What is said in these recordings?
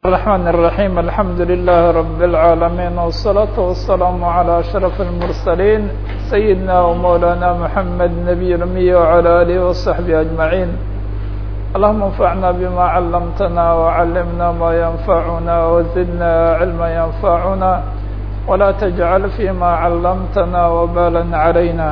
الرحمن الرحيم الحمد لله رب العالمين والصلاة والسلام على أشرف المرسلين سيدنا ومولانا محمد نبي الأمي وعلى آله وصحبه أجمعين اللهم انفعنا بما علمتنا وعلمنا ما ينفعنا وزدنا علما ينفعنا ولا تجعل فيما علمتنا وبالا علينا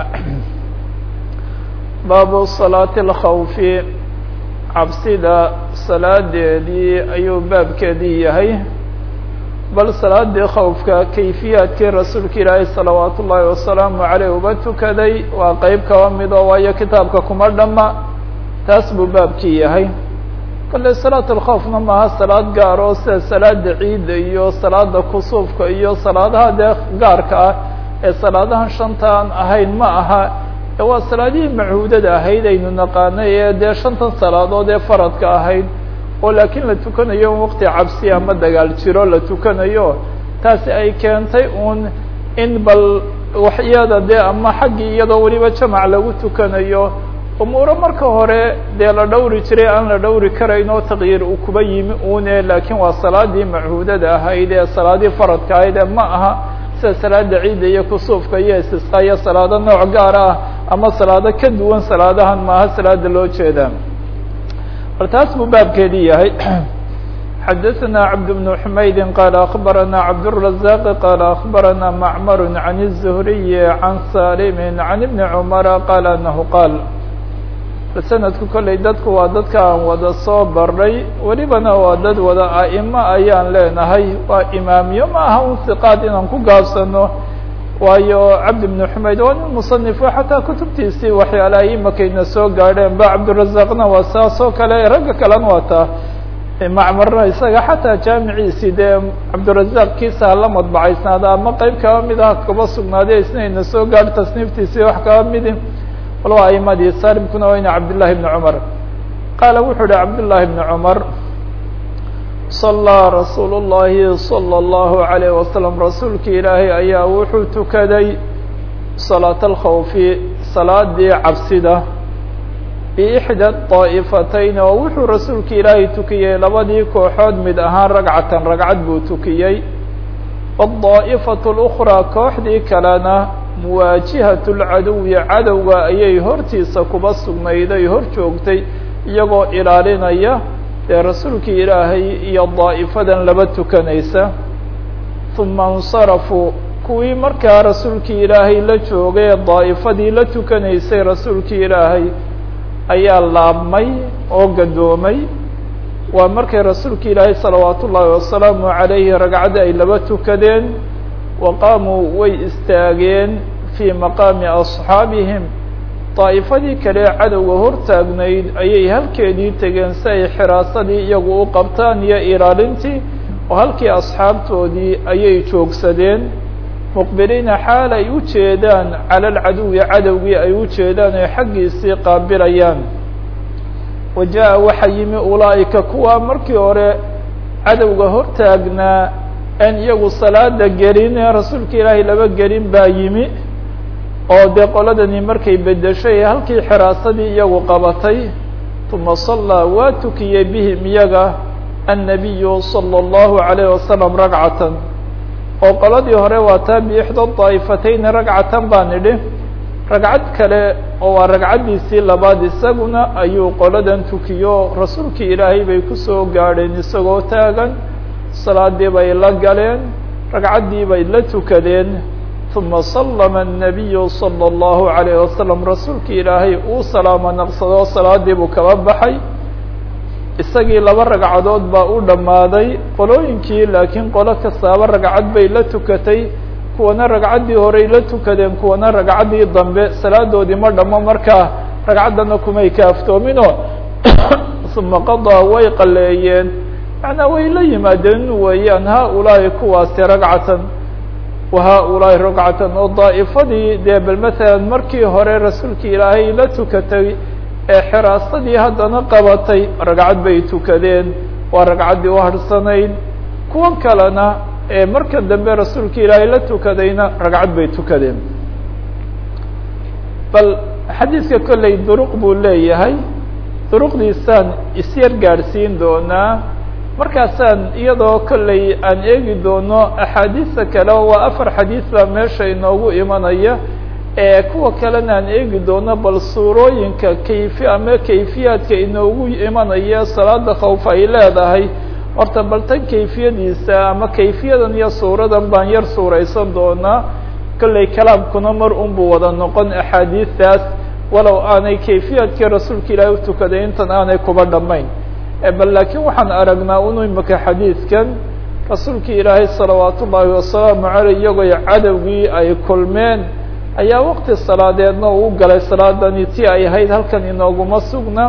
baabu salaati alkhawfi cabsida salaadeedii ayuu baabkeedii yahay bal salaadii khawfka kayfiyaadkii rasuulka ilaahay salawaatu ullaahi wasalaamu caleyh uba tukaday waa qeyb kaba mid oo waayo kitaabka kuma dhamma taas buu baabkii yahay kale salaat alkhawfna maaha salaad gaar oo sida salaada ciidda iyo salaada kusuufka iyo salaadaha dee gaarka ah ee salaadahan shantaan ahayn ma aha waa salaadihii macuudada ahayd aynu naqaanay ee dee shantan salaadood ee faradka ahayd oo laakiin la tukanayo in waqti cabsi ama dagaal jiro la tukanayo taasi ay keentay uun in bal waxyada dee ama xaggii iyadoo weliba jamac lagu tukanayo umuuro marka hore dee la dhowri jiray aan la dhowri karayn oo taqyiir uu kuba yimi une laakiin waa salaadii macuudada ahayd ee salaadii faradka ahayd ee ma aha sida salaada ciidda iyo kusuufka iyo istisqa iyo salaado nooc gaar ah ama salaado ka duwan salaadahan maaha salaada loo jeedaa bal taas buu baabkeedii yahay xadaثna cabd بن حmaydin qala akbarana cabdالرaزاq qala akbarana macmar عan الزhriي عan salim عan iبn cmara qala anahu qaal sanadku kolley dadku waa dadka aan wada soo barnay welibana waa dad wada a'imo ayaan leenahay waa imaamiyo ma aha un siqaad inaan ku gaabsano waayo cabdi bnu xumayd waa nin musanifo xataa kutubtiisii waxyaalaha imakayna soo gaadheen ba cabdirazaqna waa saas oo kale ragga kalena waa taa macmarna isaga xataa jaamiciisii dee cabdirazaq kiisa hala madbacaysnaada ama qeyb kaba mid ah kaba sugnaaday isnayna soo gaadho tasniiftiisii wax kaba midi bal waa aimadii salimkuna wayna cabdالlahi بn cmar qaala wuxuu uhi cabdالlahi بn cmar صalىa rasuul الlahi slى الlahu عalيه waslم rasuulki ilaahay ayaa wuxuu tukaday salaaة اlkhawfi salaadii cabsida bixdى طaa'ifatayn oo wuxuu rasuulki ilaahay tukiyey labadii kooxood mid ahaan ragcatan ragcad buu tukiyey wالطaaئfaة الأkrىa kooxdii kalena muwaajihat lcaduwi cadowga ayay hortiisa kuba sugnayday hor joogtay iyagoo ilaalinaya dee rasuulkii ilaahay iyo daa'ifadan laba tukanaysa uma اnsarafuu kuwii markaa rasuulkii ilaahay la joogay ee daa'ifadii la tukanaysay rasuulkii ilaahay ayaa laabmay oo gadoomay waa markay rasuulki ilaahay salawaat ullaahi wasalaamu عalayhi ragcadda ay laba tukadeen waqaamuu way istaageen fii maqaami asxaabihim daa'ifadii kale cadowga hortaagnayd ayay halkeedii tegeen si ay xiraasadii iyagu u qabtaan iyo ilaalintii oo halkii asxaabtoodii ayay joogsadeen muqbiliina xaal ay u jeedaan cala alcaduwi cadowgii ay u jeedaan oy xaggiisii qaabilayaan wa jaa waxaa yimi ulaa'ika kuwa markii hore cadowga hortaagnaa en iyagu salaada gelin ee rasuulka ilaahay laba gelin baa yimi oo dee qoladani markay bedeshay halkii xiraasadii iyagu qabatay uma sallaa waa tukiyey bihim iyaga annabiyu salى اllahu عalayh wasalam ragcatan oo qoladii hore waa taa biixda daa'ifatayni ragcatan baan idhi ragcad kale oo waa ragcaddiisii labaad isaguna ayuu qoladan tukiyo rasuulkii ilaahay bay kusoo gaadheen isagoo taagan salaadii bay la galeen ragcaddii bay la tukadeen uma sallama الnabiyu salى اllahu عalayh wasalam rasuulkii ilaahay uu salaamo naqsadoo salaadii buu kaba baxay isagii laba ragcadood baa u dhammaaday qolooyinkii laakiin qolo kastaaba ragcad bay la tukatay kuwana ragcaddii horey la tukadeen kuwana ragcaddii dambe salaadoodii ma dhamo markaa ragcaddana kumay kaaftoominoo uma qadaa way qaleeyeen macnaa way la yimaadeen weeyaan ha-ulaahi kuwaasi ragcatan wa ha-ulaahi ragcatan oo daa'ifadii dee bal matalan markii hore rasuulkii ilaahay la tukatay ee xiraasadii haddana qabatay ragcad bay tukadeen waa ragcaddii u harhsanayd kuwan kalena ee marka dambe rasuulka ilaahay la tukadayna ragcad bay tukadeen bal xadiidka kolley duruq buu leeyahay duruqdiisaan isyar gaadhsiin doonaa markaasaan iyadoo kolley aan eegi doono axaadiista kale waa afar xadiis baa meesha inoogu imanaya ee kuwa kalena aan eegi doono bal suurooyinka kayfi ama kayfiyaadka inoogu imanaya salaada khawf ay leedahay horta bal tan kayfiyadiisa ama kayfiyadan iyo suuradan baan yar suuraysan doonaa kolley kalaamkuna mar unbuu wada noqon axaadiistaas walow aanay kayfiyaadkii rasuulka ilaahay utukaday intan aanay kuba dhammayn bal laakiin waxaan aragnaa unu imaka xadiidkan rasuulkii ilaahay salawaat ullaahi wasalaamu caleyh iyagoo cadowgii ay kulmeen ayaa waqti salaadeedna uu galay salaadani ti ay ahayd halkan inooguma sugna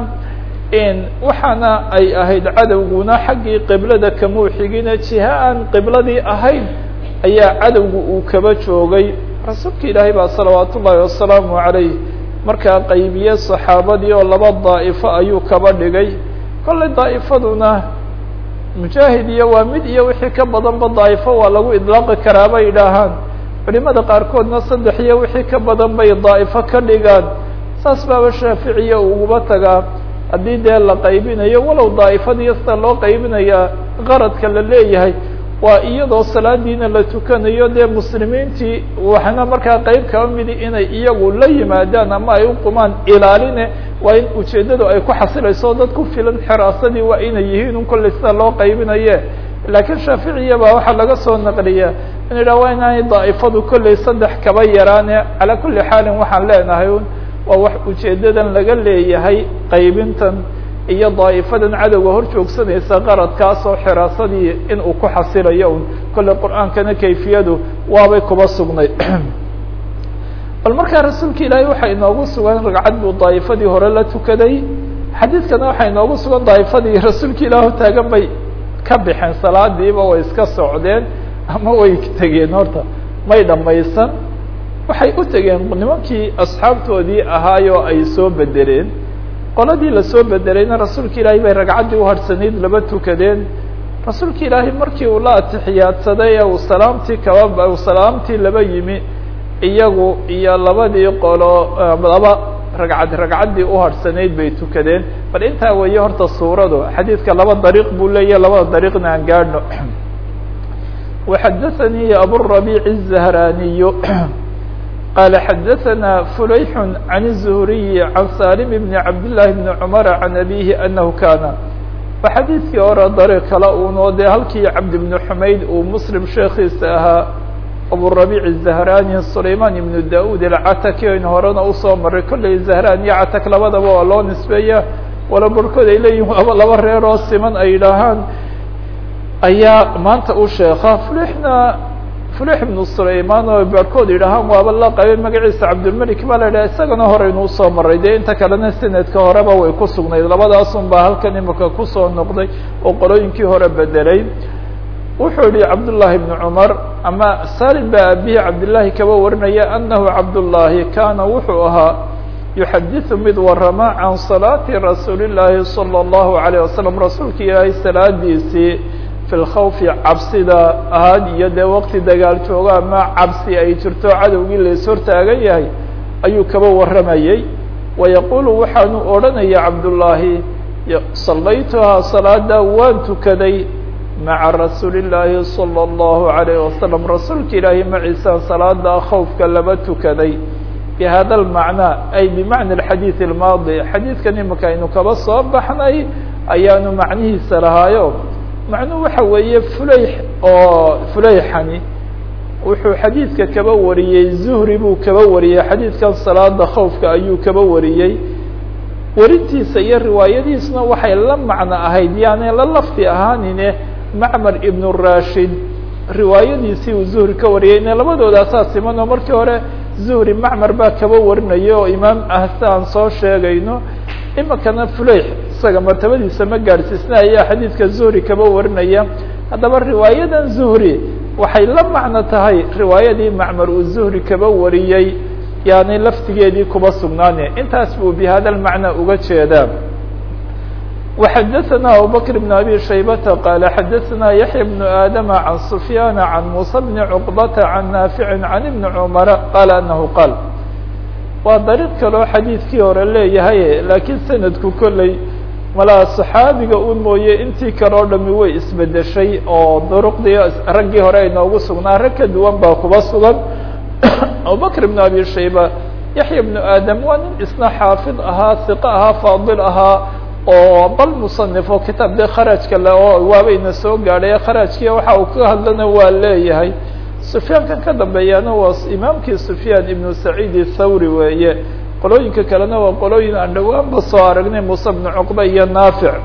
waxaana ay ahayd cadowguna xaggii qiblada kamuu xigine jiha aan qibladii ahayn ayaa cadowgu uu kaba joogay rasuulka ilaahay baa salawaat ullaahi wasalaamu caleyh markaa qaybiye saxaabadii oo laba daa'ifo ayuu kaba dhigay kollay daa'ifaduna mujaahid iyo waa mid iyo wixii ka badanba daa'ifo waa lagu idlaaqi karaa bay idhaahaan culimada qaarkoodna saddex iyo wixii ka badan bay daa'ifo ka dhigaan saas baaba shaaficiya uguba tagaa haddii dee la qaybinayo walow daa'ifadiiyo sida loo qaybinayaa qaradka la leeyahay waa iyadoo salaadiina la tukanayo dee muslimiintii waxna markaa qeyb kaba midi inay iyagu la yimaadaan ama ay u qumaan ilaaline waa in ujeeddadu ay ku xasilayso dad ku filan xiraasadii waa inay yihiin un kolley sida loo qaybinaye laakiin shaaficiya baa waxaa laga soo naqliya in idhaha waa inaanay daa'ifadu kolley saddex kaba yaraane calaa kulli xaalin waxaan leenahay un waa wax ujeeddadan laga leeyahay qaybintan iyo daa'ifadan cadowga hor joogsanaysa qaradkaas oo xiraasadii in uu ku xasilayo un kolley qur-aankana kayfiyadu waabay kuba sugnay bal markaa rasuulka ilaahay waxaa inoogu sugan ragcad buu daa'ifadii hore la tukaday xadiidkana waxaa inoogu sugan daa'ifadii rasuulka ilaah taagan bay ka baxeen salaadiiba way iska socdeen ama way tegeen horta may dhamaysan waxay u tegeen nimankii asxaabtoodii ahaayoo ay soo bedeleen qoladii lasoo bedelayna rasuulka ilaahay bay ragcaddii uharsanayd laba tukadeen rasuulka ilaahay markii uu la atixiyaadsaday ee uu salaamtii kaba uu salaamtii laba yimi iyagu iyo labadii qolo laba ragcad ragcaddii uharsanayd bay tukadeen bal intaa weeye horta suuradu xadiidka laba dariiq buu leeyahy labada dariiqna aan gaadhno وxadaثnي abالربيع الزهراني قال xdثna فليح عن الزهري عن سالم بن عبد الله بن عمر عن أبيه أنه كان xadيiثkii hore dariiq kale uno dee halkii cabd بن حmayd uu mسلم sheekiisa ahaa abوربيع الزهراني سليمان بن داود الcatki aynu horena usoo maray kolley زهران iyo catak labadaba waa loo nisbeeya wala barkood ay leeyihin waaba laba reer oo siman ay idhaahaan ayaa maanta u sheeka فلحna فلح بن سليمان oo baarkood yidhaahaan waaba la qabay magaciisa cabdالملك baa la yidhaha isagana horeynu usoo maray dee inta kalena sanadka horeba way ku sugnayd labadaasun baa halkan imika kusoo noqday oo qolooyinkii hore bedelay wuxuu yihi cabdاللahi بن cمر ama salim baa abihi cabdالlahi kaba warinaya أnahu cabdالlahi kana wuxuu ahaa يuxadiث mid warama can صalaaةi rasuuli الlahi صلى الlaهu عليه waسلم rasuulka ilaahay salaadiisii fi lkhawfi cabsida ahaad iyo dee waqti dagaal joogo ama cabsi ay jirto cadowgii lays hortaagan yahay ayuu kaba warramayey wayaqulu waxaanu odhanaya cabdullaahi sallaytuhaa salaada waan tukaday maca rasuuli llaahi salى اllahu عalayh wasalam rasuulka ilaahi maciisaan salaada khawfka laba tukaday bi hada lmacnaa ay bimacna alxadiid almaadi xadiidkan imika aynu kaba soo baxnay ayaanu macnihiisa lahaayo macnuhu waxa weeye fuleyx oo fuleyxani wuxuu xadiidka kaba wariyey zuhri buu kaba wariyey xadiidkan salaada khawfka ayuu kaba wariyey werintiisa iyo riwaayadiisna waxay la macno ahayd yaani la lafdi ahaanine macmar ibnu rashid riwaayadiisii uu zuhri ka wariyey ine labadoodasaa siman oo markii hore zuhri macmar baa kaba warinaya oo imaam ah si aan soo sheegayno imikana fuleyx isaga martabadiisa ma gaadhsiisna ayaa xadiidka zuhri kaba warinaya haddaba riwaayadan zuhri waxay la macno tahay riwaayadii macmar uu zuhri kaba wariyey yaani laftigeedii kuba sugnaane intaas buu bi hada lmacna uga jeedaa وxadaثna abubakr بn abi shaybata qaala xadaثna yaحya بن aadama can sufyaana can musa bni cuqbata can naafici can ibni cumara qaala anahu qaal waa dariiq kaloo xadiidkii hore leeyahay laakiin sanadku kolley malaa saxaabiga un mooye intii kale oo dhami way isbedeshay oo duruqdii raggii hore ay noogu sugnaa rag ka duwan baa kuba sugan abubakr ibn abi shayba yaxya ibnu aadam waa nin isna xaafid ahaa hiqo ahaa faadil ahaa oo bal musanifo kitaab dee kharajka le oo waabayna soo gaadhay kharajkii waxa uu ka hadlana waa leeyahay sufyaankan ka dambeeyana waa imaamkii sufyaan ibnu saciid thawri weeye qolooyinka kalena waa qolooyin aan dhawaanba soo aragnay muuse bnu cuqba iyo naafic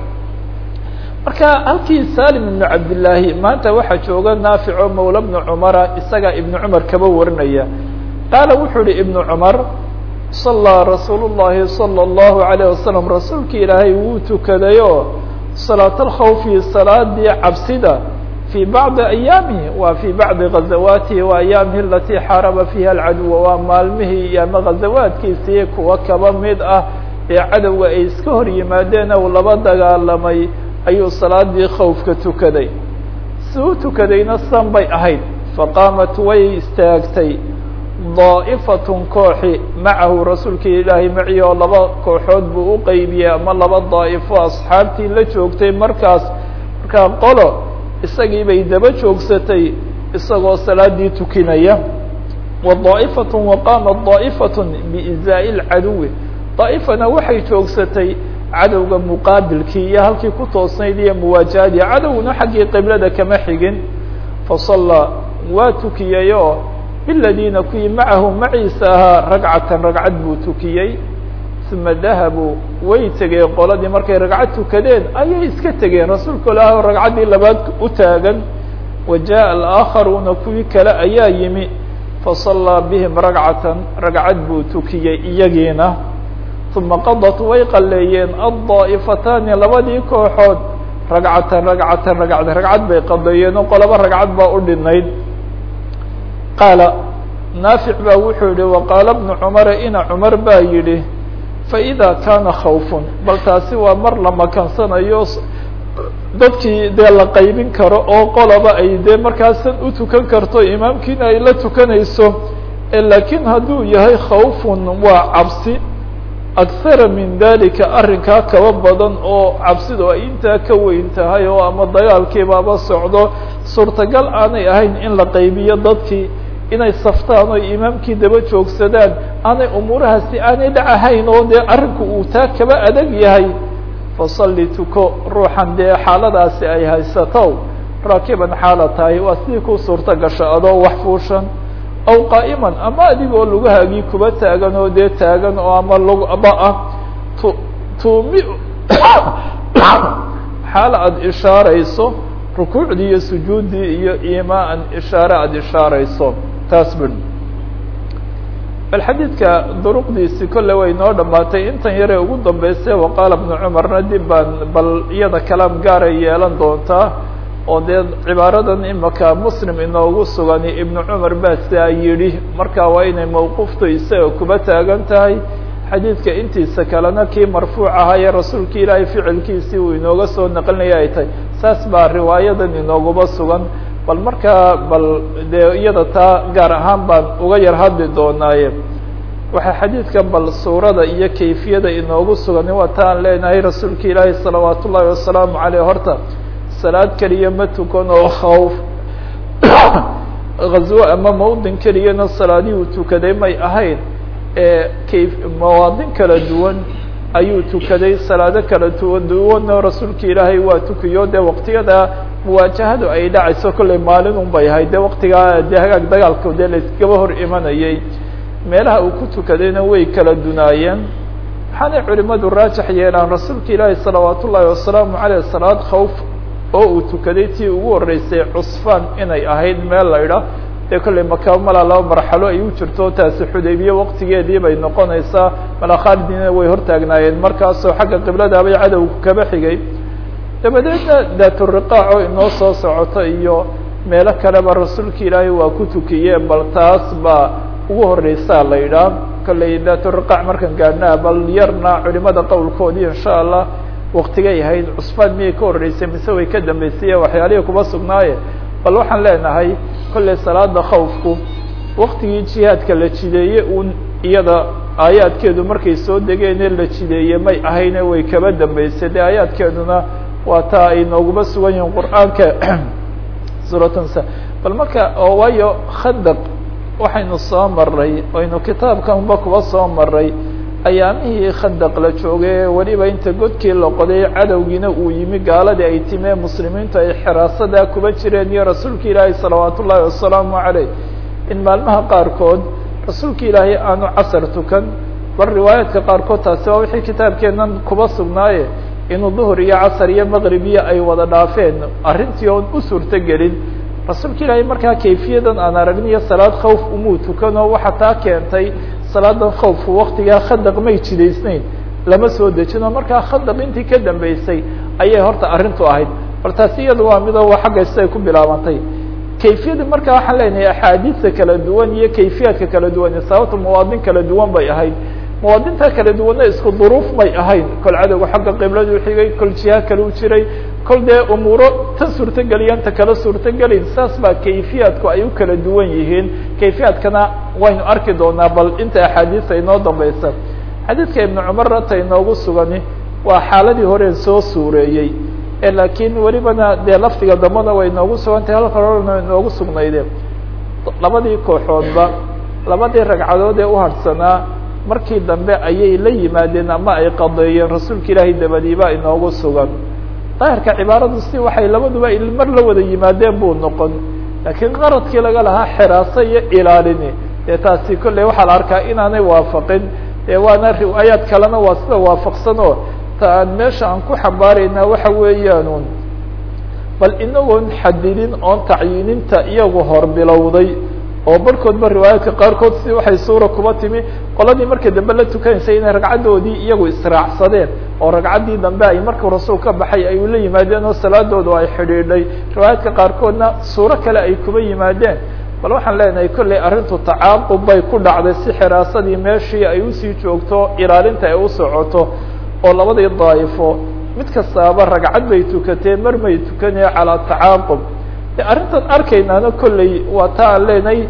marka halkii salim ibnu cabdillaahi maanta waxaa jooga naafic oo mawla bnu cumara isagaa ibnu cumar kaba warinaya qaala wuxuu ihi ibnu cumar sallaa rasuul llahi salى اllahu alayه wasalam rasuulki ilaahay wuu tukaday oo salaat alkhawfi salaadii cabsida fii bacdi ayaamihi waa fii bacdi ghazawaatihi wa ayaamihi alatii xaaraba fiiha alcaduwa waa maalmihii iyo ama ghazawaadkiisii kuwa kaba mid ah ee cadowga ay iska hor yimaadeen ou laba dagaalamay ayuu salaadii khawfka tukaday si u tukadayna san bay ahayd faqaamat way istaagtay daa'ifatun kooxi macahu rasuulkii ilaahay maci oo laba kooxood buu u qeybiyey ama laba daa'ifo asxaabtii la joogtay markaas markaa qolo isagii bay daba joogsatay isagoo salaadii tukinaya wa daa'ifatun wa qaamat daa'ifatun biizaa'i lcaduwi daa'ifana waxay joogsatay cadowga muqaabilkii iyo halkii ku toosnayd iyo muwaajahadii cadowna xaggii qiblada kama xigin fasallaa waa tukiyey oo biladiina kuwii macahu maciisa ahaa ragcatan ragcad buu tukiyey uma dahabuu way tegeen qoladii markay ragcad tukadeen ayay iska tegeen rasuulka ilaah ragcaddii labaad u taagan wa jaءa alآakharuuna kuwii kale ayaa yimi fasallaa bihim ragcatan ragcad buu tukiyey iyagiina uma qadat way qaleeyeen addaa'ifataani labadii kooxood ragcatan ragcatan ragcad ragcad bay qadeeyeen oo qolaba ragcad baa u dhinayd qaala naafic baa wuxuu yihi waqaala bnu cumara ina cumar baa yidhi faإida kaana khawfun bal taasi waa mar la makansanayo dadkii dee la qaybin karo oo qolaba ay dee markaasan u tukan karto imaamkiina ay la tukanayso lakiin hadduu yahay khawfun waa cabsi akhara min dalika arrinkaa kaba badan oo cabsidu ay intaa ka weyn tahay oo ama dagaalkiibaaba socdo suurtagal aanay ahayn in la qaybiyo dadkii inay saftaan oo imaamkii daba joogsadaan aanay umuurahaasi aanay dhacahayn oo dee arrinku uu taa kaba adag yahay fasalli tuko ruuxan dee xaaladaasi ay haysato raakiban xaala tahay waa sidii ku suurto gasho adoo wax fuushan aw qaa'iman ama adigoo lugahaagii kuba taagan oo dee taagan oo ama lugba ah tu tuumi xaal aada ishaarayso rukuucdii iyo sujuuddii iyo imaan ishaare aada ishaarayso taas bui bal xadiidka duruqdiisi kolle way noo dhamaatay intan yaree ugu dambeysay waqaala bnu cumarna dib baan bal iyada kalaam gaaray yeelan doontaa oo dee cibaaradan imaka muslim inoogu sugan ibnu cumar baa siaa yidhi marka waa inay mawquuftu isaga kuba taagan tahay xadiidka intiisa kalena kii marfuuc ahaa ee rasuulki ilaahay ficilkiisii uu inooga soo naqlinaya ay tahay saas baa riwaayadan inooguba sugan bal markaa bal dee iyada taa gaar ahaan baan uga yar hadli doonaaye waxaa xadiidkan bal suurada iyo kayfiyada inoogu sugan waa ta aan leenahay rasuulka ilaahay salawaat ullaahi wasalaamu caleyh horta salaad keliya ma tukan oo khawf ghazwo ama mawdin keliyana salaadii uu tukaday may ahayn ee kayf mawaadin kala duwan ayuu tukaday salaado kala duwan duwanoo rasuulka ilaahay waa tukiyo dee waqtiyada muwaajahadu ay dhacayso kollay maalin un bay ahayd dee waqtigaa dee hagaag dagaalka dee layskaba hor imanayay meelaha uu ku tukadayna way kala dunaayeen waxaanay culimadu raajax yeelaan rasuulka ilaahi salawaat ullaahi wasalaamu caleyh salaad khawf oo uu tukaday tii ugu horreysay cusfaan inay ahayd meel la idha dee kollay maka malaa laba marxalo ay u jirto taasi xudaybiye waqtigeedii bay noqonaysaa malaa khaalidina way hortaagnaayeen markaasoo xagga qibladaabay cadowga kaba xigay dabadeedna daaturiqaaco inoo soo socoto iyo meelo kaleba rasuulka ilaahay waa ku tukiyeen bal taas baa ugu horeysaa la idhaah kollay daaturiqaac markan gaadhnaa bal yarna culimada qowlkoodii insha allah waktigay ahayd cusfaan miyay ka horreysay mise way ka dambeysay waxyaalihii kuba sugnaaye bal waxaan leenahay kollay salaada khawfku waktigii jihaadka la jideeye un iyada aayaadkeedu markay soo degeenee la jideeye may ahayne way kaba dambeysay dee aayaadkeeduna waa taa ay nooguma sugan yihiin qur'aanka suuratnsa bal marka oo waayo khandaq waxaynu soo maray aynu kitaabkanba kuba soo maray ayaamihii khandaq la joogay weliba inta godkii la qoday cadowgiina uu yimi gaaladii ay timee muslimiintu ay xiraasadaa kuba jireen iyo rasuulka ilaahay salawaat ullaahi wasalaamu caleyh in maalmaha qaarkood rasuulka ilaahay aanu casar tukan bal riwaayaadka qaarkood taasi waa wixii kitaabkeennan kuba sugnaaye inuu duhur iyo casar iyo maqribiyo ay wada dhaafeen arrintii oon u suurto gelin rasuulka ilaahay markaa kayfiyadan aan aragniyo salaad khawf umuu tukanoo waxa taa keentay salaadan khawfku waktigaa khandaq may jidaysnayn lama soo dejino markaa khandaq intii ka dambeysay ayay horta arrintu ahayd bal taasi iyada waa midoo waa xagga siday ku bilaabantay kayfiyada markaa waxaan leenahay axaadiista kala duwan iyo kayfiyaadka kala duwan sababta muwaadin kala duwan bay ahayd muwaadinta kala duwanna isku duruuf may ahayn kol cadowga xagga qibladu xigay kol jiha kale u jiray kol dee umuuro tan suurtogeliyan ta kala suurtogelin saas baa kayfiyaadku ay u kala duwan yihiin kayfiyaadkana waynu arki doonaa bal inta axaadiista inoo dambeysa xadiidka ibnu cumarna ta inoogu sugani waa xaaladii horeen soo suureeyey laakiin welibana dee lafdiga dambana way inoogu sugantahay halka horena inoogu sugnayde labadii kooxoodba labadii ragcadood ee u harhsanaa markii dambe ayay la yimaadeen ama ay qadeeyeen rasuulka ilaahay dabadiiba inoogu sugan daahirka cibaaradu si waxay labaduba mar la wada yimaadeen buu noqon laakiin qaradkii laga lahaa xiraaso iyo ilaalini dee taasi kolley waxaa la arkaa inaanay waafaqin dee waana riwaayaad kalena waa sida waafaqsan oo ta aan meesha aan ku xambaaraynaa waxa weeyaan bal inagoon xadidin oon tacyiininta iyagu hor bilowday oo barhkoodba riwaayaadka qaarkood si waxay suura kuba timi qoladii marka dambe la tukanaysay inay ragcaddoodii iyagu israacsadeen oo ragcaddii dambe ay markuu rasuul ka baxay ay ula yimaadeen oo salaadoodu ay xidhiidhay riwaayaadka qaarkoodna suuro kale ay kuba yimaadeen bal waxaan leenahay kolley arrintu tacaaqub bay ku dhacday si xiraasadii meeshii ay usii joogto ilaalinta ay u socoto oo labadii daa'ifo mid kastaaba ragcad bay tukateen mar may tukanaya calaa tacaaqub de arrintan arkaynaana kolley waa ta aan leenahay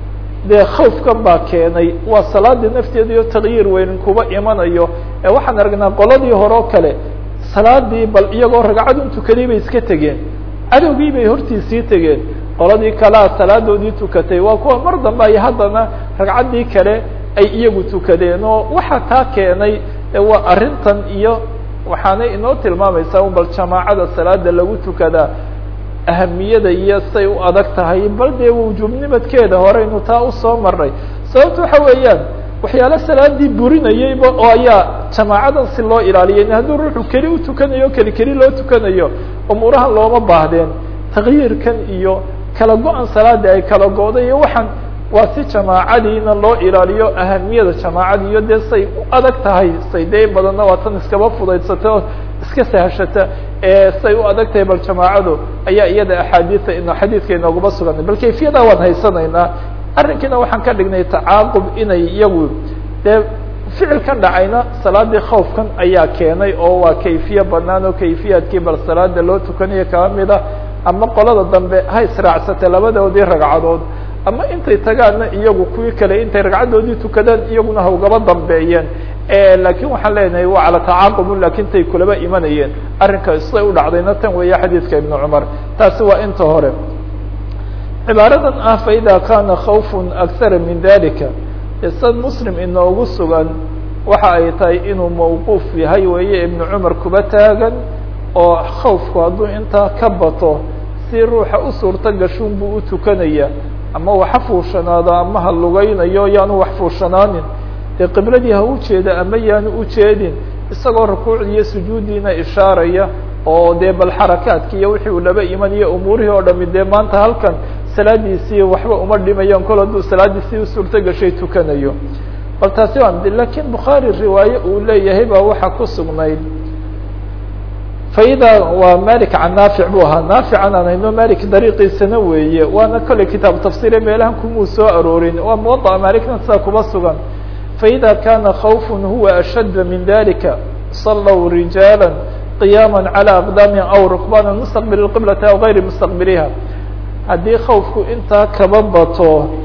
dee khawfkan baa keenay waa salaadii nafteeda iyo takyiir weyn kuba imanayo ee waxaan aragnaa qoladii hore oo kale salaadii bal iyagoo ragcadun tukaday bay iska tegeen cadowgii bay hortiisii tegeen qoladii kalea salaadoodii tukatay waa kuwa mar dambe ay haddana ragcaddii kale ay iyagu tukadeen oo waxaa taa keenay waa arrintan iyo waxaanay inoo tilmaamaysaa bal jamaacada salaada lagu tukadaa ahamiyada iyo say u adag tahay bal dee wujuubnimadkeeda horeynu taa usoo maray sababta waxa weeyaan waxyaalo salaadii burinayayba oo ayaa jamaacadan si loo ilaaliyay hadduu ruuxu keli u tukanayo keli keli loo tukanayo umuurahan looma baahdeen takyiirkan iyo kala go-an salaada ay kala go-day iyo waxaan waa si jamaacadiina loo ilaaliyo ahamiyada jamaacadi iyo dee say u adag tahay say dee badanna waa tan iskaba fudaydsata oo iska sahashata ee say u adag tahay bal jamaacadu ayaa iyada axaadiia ino xadiidka inooguma suganay bal kayfiyada waan haysanaynaa arrinkiina waxaan ka dhignay tacaaqub inay iyagu dee ficilkan dhacayna salaadii khawfkan ayaa keenay oo waa kayfiye banaan oo kayfiyaadkii bal salaada loo tukanayo kaba mida ama qolada dambe ha israacsatay labadoodii ragcadood ama intay tagaanna iyagu kuwii kale intay ragcaddoodii tukadaan iyaguna hawgaba dambeeyeen lakin waxaan leenahay waa cala tacaaqubun lakin tay kulaba imanayeen arrinka siday u dhacdayna tan weeye xadiidka ibnu cumar taasi waa inta hore cibaaradan ah faida kana khawfun akhara min dalika isad muslim inoogu sugan waxa ay tahay inuu mawquuf yahay weeye ibnu cumar kuba taagan oo khawfku hadduu intaa ka bato si ruuxa u suurto gashuun buu u tukanaya ama waxa fuushanaado ama ha lugaynayo yaanu wax fuushanaanin dee qibladii ha ujeeda ama yaanu ujeedin isagoo rukuucdii iyo sujuuddiina ishaaraya oo dee bal xarakaadki iyo wixii uu laba imanayo umuurihii oo dhami dee maanta halkan salaadiisii waxba uma dhimayaan kol hadduu salaadiisii usuurto gashay tukanayo bal taasi waa lakin bukhaari riwaaye uu leeyahay baa waxaa ku sugnayd faida waa malik can naafic buu ahaa naafican aan hayno malik dariiqiisana weeye waana kolley kitaabu tafsire meelahan kumuu soo aroorin waa muwaطa malikna sidaa kuba sugan faida kana khawfun huwa ashadda min dalika صalw rijaala qiyaama calى aqdaamihim aw rukbana mustaqbil qiblati aw gayri mustaqbiliha haddii khawfku intaa kaba bato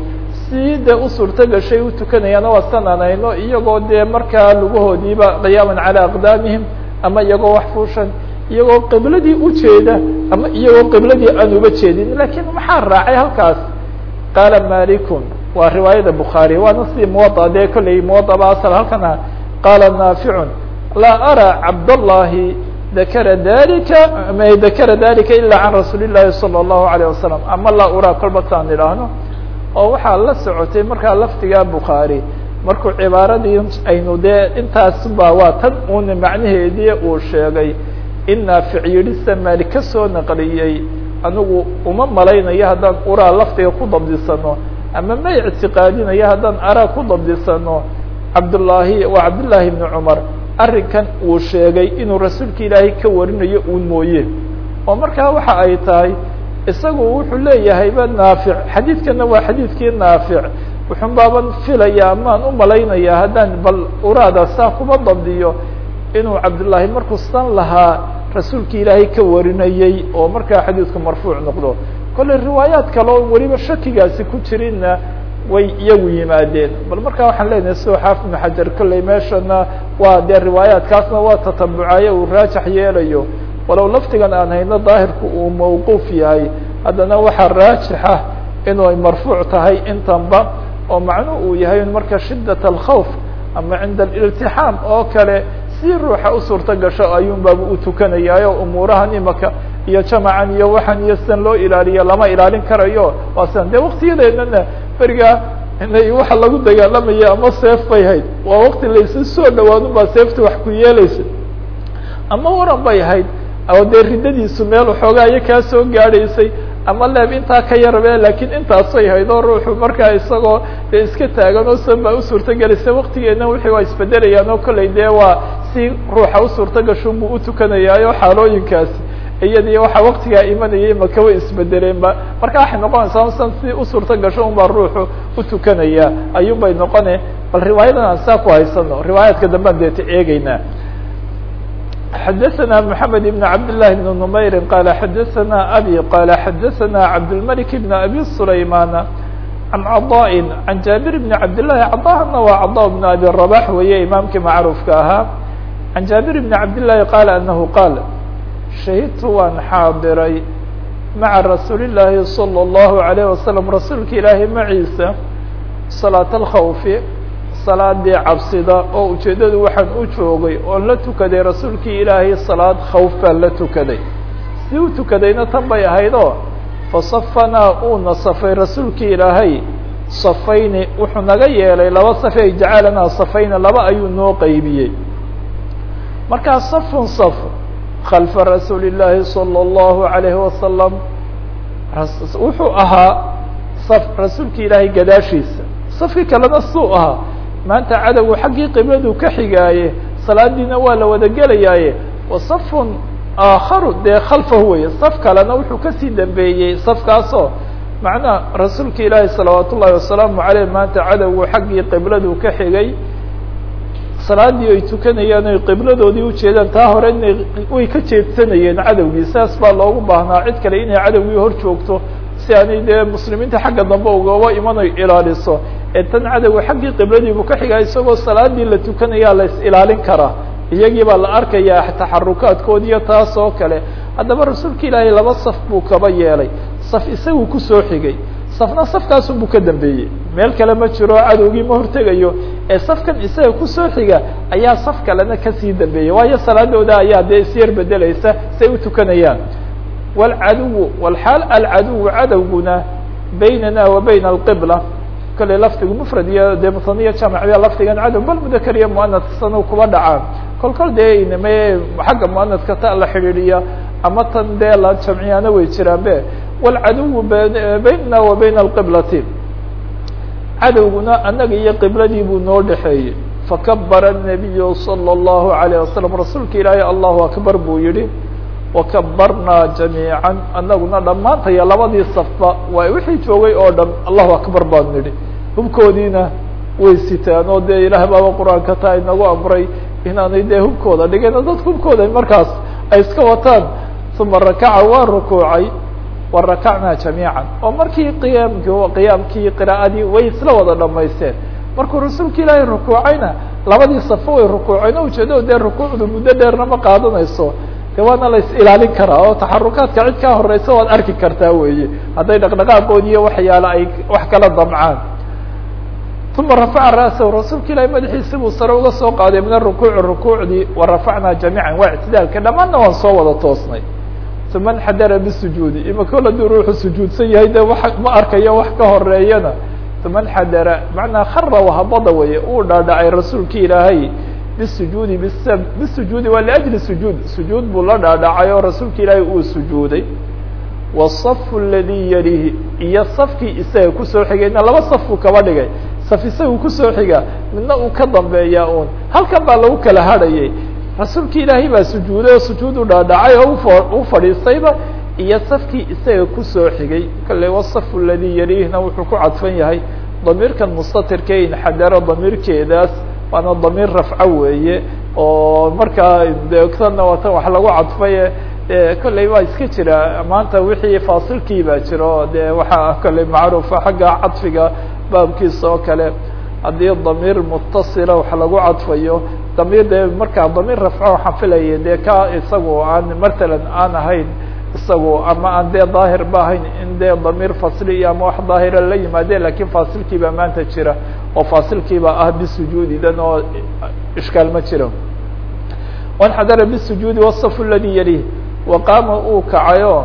si dee u suurto gashay u tukanayaana waa sananayno iyagoo dee markaa lugahoodiiba qiyaaman calaa aqdaamihim ama iyagoo wax fuushan iyagoo qibladii ujeeda ama iyagoo qibladii aan uba jeedin lakiin maxaa raacay halkaas qaala malikun waa riwaayada bukhaari waana sidii muwaa dee kolley muwaaba asal halkana qaala naaficun laa araa cabdallahi dakara dalika ma dakara dalika ila can rasuuli llahi salى اllahu alayه wasalam ama laa uraa kolba taan idhaahno oo waxaa la socotay markaa laftiga bukhaari markuu cibaaradii aynu dee intaas ba waa tan uuna macnaheedii uu sheegay in naafic yidhisa maali ka soo naqliyey anigu uma malaynayo haddaan uraa laftiga ku dabdisano ama ma ictiqaadinayo haddaan araa ku dabdisano cabdullaahi waa cabdullaahi ibni cumar arrinkan uu sheegay inuu rasuulka ilaahay ka warinayo uun mooye oo markaa waxa ay tahay isagu wuxuu leeyahayba naafic xadiidkana waa xadiidkii naafic wuxun baaban filaya amaan u malaynaya haddaan bal uraada saa kuma dabdiyo inuu cabdullaahi markuu san lahaa rasuulka ilaahay ka warinayey oo markaa xadiidku marfuuc noqdo kolley riwaayaat kale oo weliba shakigaasi ku jirinna way iyagu yimaadeen bal markaa waxaan leenahay soo xaafid ibnu xajar kolley meeshana waa dee riwaayaatkaasna waa tatabucayo uu raajax yeelayo walow laftigan aan hayno daahirku uu mawquuf yahay haddana waxaa raajixa inuu marfuuc tahay intanba oo macnuhu uu yahay marka shidat alkhawf ama cinda aliltixaam oo kale si ruuxa u suurto gasho ayuun baaba u tukanayaayo umuurahan imaka iyo jamacan iyo waxan iyo sidan loo ilaaliyo lama ilaalin karayo waa sidan de waktiyadeedana berigaa inay waxa lagu dagaalamaya ama seef bay hayd waa wakti laysu soo dhawaadun baa seefta wax ku yeelaysa ama waran bay hayd oo dee riddadiisu meel waxoogaayo kaa soo gaadhaysay ama leeb intaa ka yarbe lakiin intaasay hayd oo ruuxu markaa isagoo dee iska taagan oo san baa u suurto gelaysa waktigeedna wixii waa isbedelayaan oo kolley dee waa si ruuxa u suurto gashuun buu utukanayaayo xaalooyinkaasi iyadii waxaa waktigaa imanayay maka way isbedeleenba marka waxay noqonaysaa san si u suurto gasho un baa ruuxu utukanaya ayuun bay noqone bal riwaayadan aan saa ku haysano riwaayaadka dambaan deeta eegeynaa xdثna محamed بن cabd للh بن نmayr qال xadثna abي qال xadثna cabdالملك بن abي سlayman عan cضاء عan jaaبir بن cabd للahi cضاhna waa cضاء بن abي رباح weeye imaamkii macruufka ahaa عan jaaبir بن cabd للahi qال أنه qاal shahidtu waan xaadiray maعa rasuul الlahi صلى الlه عليه وsلم rasuulka ilaahi maciisa صلاaة الkhوف salaadii cabsida oo ujeeddadu waxaan u joogay oon la tukaday rasuulkii ilaahay salaad khawf baan la tukaday si u tukadayna tan bay ahayd oo fasafanaa uuna safay rasuulkii ilaahay safayni wuxuu naga yeelay laba safe ay jacalanaa safayna laba ayuu noo qeybiyey markaa safun saf khalfa rasuuli llaahi salى اllahu عalayhi wasalam wuxuu ahaa saf rasuulkii ilaahay gadaashiisa safkii kalena suu ahaa maanta cadowgu xaggii qibladu ka xigaaye salaadiina waa la wada gelayaaye wa safun aakharu dee khalfahu weye saf kalena wuxuu kasii dambeeyey safkaasoo macnaha rasuulka ilaahi salawaat ullahi wasalaamu aleyh maanta cadowgu xaggii qibladu ka xigay salaadii ay tukanayaan oy qibladoodii ujeedaan taa hore inay way ka jeedsanayeen cadowgii saas baa loogu baahnaa cid kale inay cadowgii hor joogto si aanay dee muslimiinta xagga dambe ugaba imanayo ilaaliso ee tan cadowga xaggii qibladiibu ka xigaa isagoo salaadii la tukanayaa la is ilaalin karaa iyagii baa la arkayaa taxarukaadkoodiiyo taas oo kale haddaba rasuulka ilaahay laba saf buu kaba yeelay saf isagu kusoo xigay safna safkaasun buu ka dambeeyey meel kale ma jiro cadowgii ma hortegayo ee safkan isaga kusoo xiga ayaa saf kalena kasii dambeeyey waayo salaadooda ayaa dee isyar bedelaysa say u tukanayaan wlcaduw wlxaal alcaduw cadowguna baynana wa bayna alqibla kale lafdigu mufrad iyo dee musaniya jamacya lafdigan cadow bal mudakar iyo muanadkasanu kuba dhacaan kol kol dee iname xagga muanadka ta la xidhiidhiya ama tan dee la jamciyaana way jiraan be wlcaduw baynana wa bayna alqiblati cadowguna anaga iyo qibladii buu noo dhexeeyey fakabara الnabiyu salى الlahu عalيه wasalam rasuulka ilaahay allahu akbar buu yihi wakabarnaa jamiica anaguna dhammaantaya labadii safba waa wixii joogay oo dhan allahu akbar baan nidhi hubkoodiina way sitaan oo dee ilaah baaba qur-aanka taa inagu amray inaanay dee hubkooda dhigeen dadka hubkooda markaas ay iska wataan uma rakaca waa rukuucay warakacnaa jamiica oo markii qiyaamki qiyaamkii qira'adii way isla wada dhamaysteen markuu rasuulka ilaahay rukuucayna labadii safo way rukuuceen o ujeedo dee rukuucdu muddo dheerna ma qaadanayso de waana la is ilaalin karaa oo taxarukaadka cid kaa horeysa waad arki kartaa weeye hadday dhaqdhaqaaqood iyo waxyaala ay wax kala damcaan uma rafaca ra'sahu rasuulka ilaahay madaxiisi buu sare uga soo qaaday min arukuuci rukuucdii wa rafacnaa jamiican waa ictidaalka dhammaanna waan soo wada toosnay uma nxadara bisujuudi imaka haduu ruuxu sujuudsan yahay de wa ma arkayo wax ka horeeyana uma nxadara macnaa khara wahabada weye uu dhaadhacay rasuulki ilaahay bisujuudi bis bisujuudi waa liajli sujuud sujuud buu la dhaadhacay oo rasuulka ilaahay uu sujuuday wasafu aladii yalihi iyo safkii isaga kusoo xigayna laba safku kaba dhigay saf isagu kusoo xiga midna uu ka dambeeyaa un halkan baa lagu kala hadhayay rasuulki ilaahay baa sujuuday oo sujuud u dhaadhacay oo u fadhiistayba iyo safkii isaga kusoo xigay kale wasafu aladii yalihna wuxuu ku cadfan yahay damiirkan mustatirka inxadaro damiirkeedaas waana damiir rafco weeye oo markaa deegtana waatan wax lagu cadfaye kolley waa iska jira maanta wixii faasilkii baa jiro de waxaa kolley macruufa xagga cadfiga baabkiisa oo kale haddii damiir mutasila wax lagu cadfayo damiir de markaa damiir rafco waxaan filaya de ka isagu aan matalan aan ahayn isagu ama aan dee daahir ba ahayn in dee damiir fasli iyo ama wax daahira la yimaadeen lakin faasilkii baa maanta jira oo faasilkiiba ah bisujuudidan oo ishkaal ma jiro wanxadara bisujuudi wasafu aladi yalih waqaama uu kacayo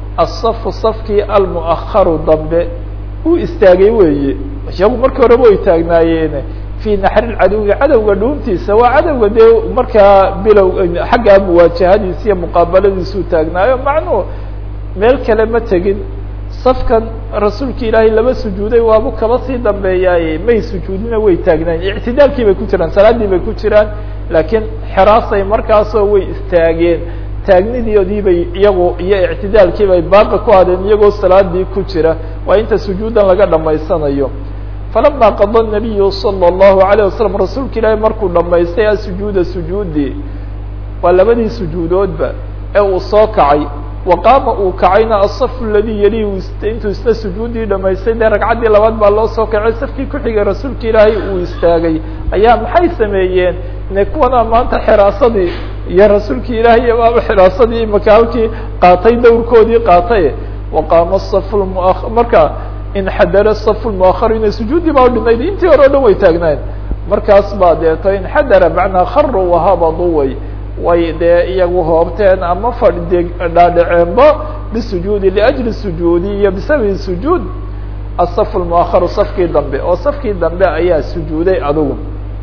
asafu safkii almu'aharu dambe uu istaagay weeye iyagu markii horeba way taagnaayeen fii naxri cadowga cadowga dhuuntiisa waa cadowga dee markaa bilow xaggaa muwaajahadiisa iyo muqaabaladiisuu taagnaayo macnuhu meel kale ma tegin safkan rasuulka ilaahay laba sujuuday waabu kaba sii dambeeyaaye may sujuudina way taagnayen ictidaalkii bay ku jiraan salaaddii bay ku jiraan laakiin xeraasay markaasoo way istaageen taagnidoodii bay iyagu iyo ictidaalkii bay baaqi ku hadeen iyagoo salaadii ku jira waa inta sujuudan laga dhamaysanayo falama qada الnabiyu salى الlahu عalيه wasalam rasuulka ilaahay markuu dhamaystay asujuuda sujuudii waa labadii sujuudoodba ee uu soo kacay waqaama uu kacayna aلصaf اladii yali intuu isna sujuudii dhamaystay dee ragcaddii labaad baa loo soo kacay safkii ku xigay rasuulka ilaahay uu istaagay ayaa maxay sameeyeen ne kuwana maanta xiraasadii iyo rasuulkii ilaahay baaba xiraasadii imaka halkii qaatay dawrkoodii qaatay waqaama صaf m marka inxadara صaf lmuaharina sujuuddii baa udhinayd intii hore o dhan way taagnayn markaas baa deeto inxadara macnaa kharu wahabadu way way dee iyagu hoobteen ama fadhi dhaadhaceenba bisujuudi liajli sujuudi iyo bisababi sujuud asaf lmuaharu safkii dambe oo safkii dambe ayaa sujuuday adugu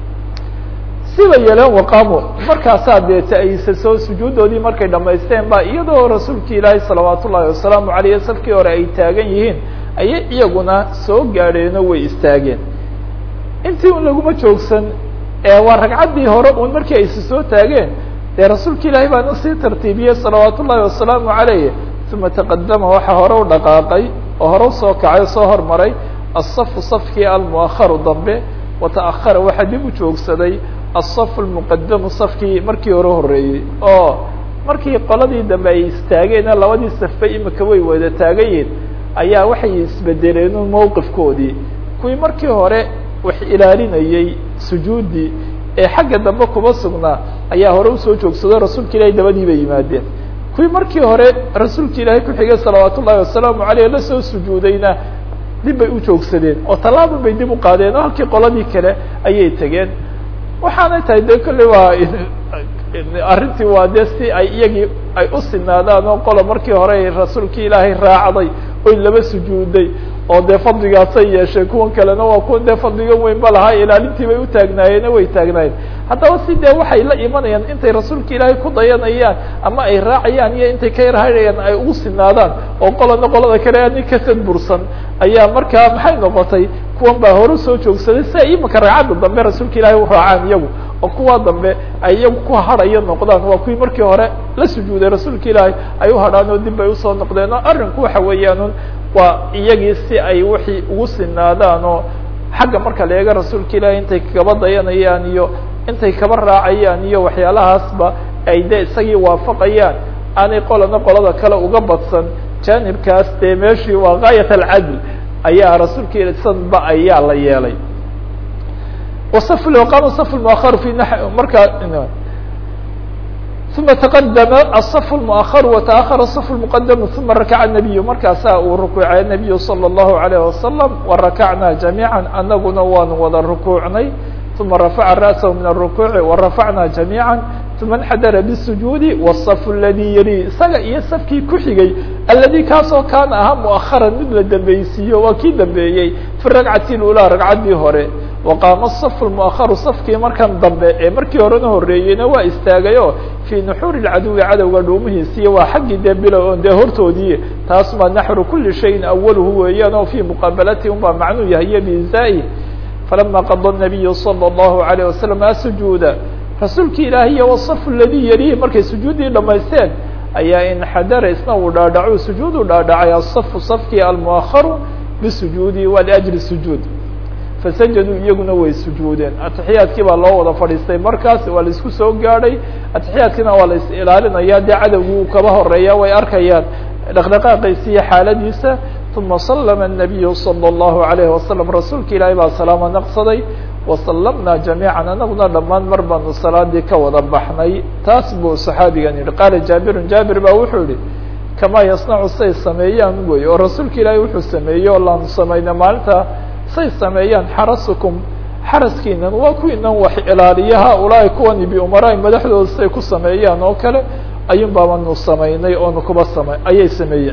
siba yeeleen waqaamo markaasaa deeta ayse soo sujuudoodii markay dhamaysteen ba iyadoo rasuulki ilaahay salawaat ullahi wasalaamu aleyh safkii hore ay taagan yihiin ayay iyaguna soo gaadheeno way istaageen intii un laguma joogsan waa ragcaddii hore un markii ayse soo taageen dee rasuulka ilaahay baana sii tartiibiyey salawaat ullahi wasalaamu aleyh uma taqadama waxaa hore u dhaqaaqay oo hore usoo kacay o soo hormaray asafu safkii almuaharu dambe wata'ahara waxaa dib u joogsaday aلصaf الmuqadamu safkii markii hore horeeyey oo markii qoladii dambe ay istaageena labadii safba imika way wada taagayiin ayaa waxay isbedeleen mowqifkoodii kuwii markii hore wax ilaalinayey sujuuddii ee xagga dambe kuma sugnaa ayaa hore usoo joogsado rasuulka ilahay dabadii bay yimaadeen kuwii markii hore rasuulka ilaahay ku xigay salawaat ullahi wasalaamu aleyh la soo sujuudayna dib bay u joogsadeen oo tallaabun bay dib u qaadeen oo halkii qoladii kale ayay tegeen waxaanay tahay de kolley waa arrintii waa dee si ay iyagii ay u sinaadaan oo qola markii hore rasuulkii ilaahay raacday oy laba sujuuday oo dee fadligaasay yeesheen kuwan kalena waa kuwan dee fadliga weynba lahaa ilaalintii bay utaagnaayeen way taagnaayeen haddaba si dee waxay la imanayaan intay rasuulka ilaahay ku dayanayaan ama ay raacayaan iyo intay ka yarhayayaan ay ugu sinaadaan oo qolana qolada kale ani kasad bursan ayaa markaa maxay noqotay kuwan baa hore soo joogsaday si ay imika ragcadda dambe rasuulka ilaahay u raacaan iyagu oo kuwa dambe ay iyagu ku hadhayo noqdaan waa kuwii markii hore la sujuuday rasuulka ilaahay ay u hadhaan oo dib ay usoo noqdeen oo arrinku waxa weeyaan waa iyagii si ay wixii ugu sinaadaan oo xagga marka la eego rasuulka ilaahay intay kaba dayanayaan iyo intay kaba raacayaan iyo waxyaalahaasba ay de isagii waafaqayaan aanay qolana qolada kale uga badsan janibkaas dee meeshii waa gaayat alcadl ayaa rasuulka il sanba ayaa la yeelay wasaf waqama saf muakharu fi markaa uma taqadama asaf lmuakharu wataakhara asaf lmuqadamu uma rakaca nabiyu markaasaa uu rukuucay nabiyu salى اllahu alayh wasalam warakacnaa jamiica anaguna waanu wada rukuucnay uma rafaca ra'sahu min arukuuci warafacnaa jamiica uma اnxadara bالsujuudi wالصaf اladii yali isaga iyo safkii ku xigay aladi kaasoo kaana ahaa muaharan mid la dambeysiiyo waa kii dambeeyey fi ragcati اlulaa ragcaddii hore waqaama الصaf اmuaharu safkii markan dambe ee markii horena horeeyeyna waa istaagayo fii nuxuuri اcaduwi cadowga dhuumihiisiiyo waa xaggii dee bilow on dee hortoodii taas maa naxru kuli shayin awaluhu weeyaan oo fii muqaabalati un baa macnuu yahay iyo biizaaih falama qada الnabiyu salى الlahu عalيه wasalam asujuuda rasuulki ilaahiy wصf ladii yalihi markay sujuuddii dhamaysteen ayaa inxadara isna uu dhaadhaco sujuudu dhaadhacay asafu safkii almuaharu bisujuudi wa liajli sujuud fasajaduu iyaguna way sujuudeen atixiyaadkii baa loo wada fadhiistay markaas waa la isku soo gaadhay atixiyaadkiina waa la is ilaalinaya dee cadowgii uu kaba horeeya way arkayaan dhaqdhaqaaqiisa iyo xaaladiisa uma salama الnabiyu salى الlahu عalayhi wasalam rasuulka ilaahay baa salaamo naqsaday wasalamnaa jamiica anaguna dhammaan mar baanu salaadii ka wada baxnay taas buu saxaabigan yihi qaala jaabirun jaabir baa wuxuu yihi kamaa yasnacu say sameeyaan wey oo rasuulka ilaahay wuxuu sameeyey oo laanu samayna maalinta say sameeyaan xarasukum xaraskiinan waa kuwiinan wax ilaaliya haulaai kuwani biumaraai madaxdooda say ku sameeyaan oo kale ayuun baabanu samaynay oonu kuba sama ayay sameeyeen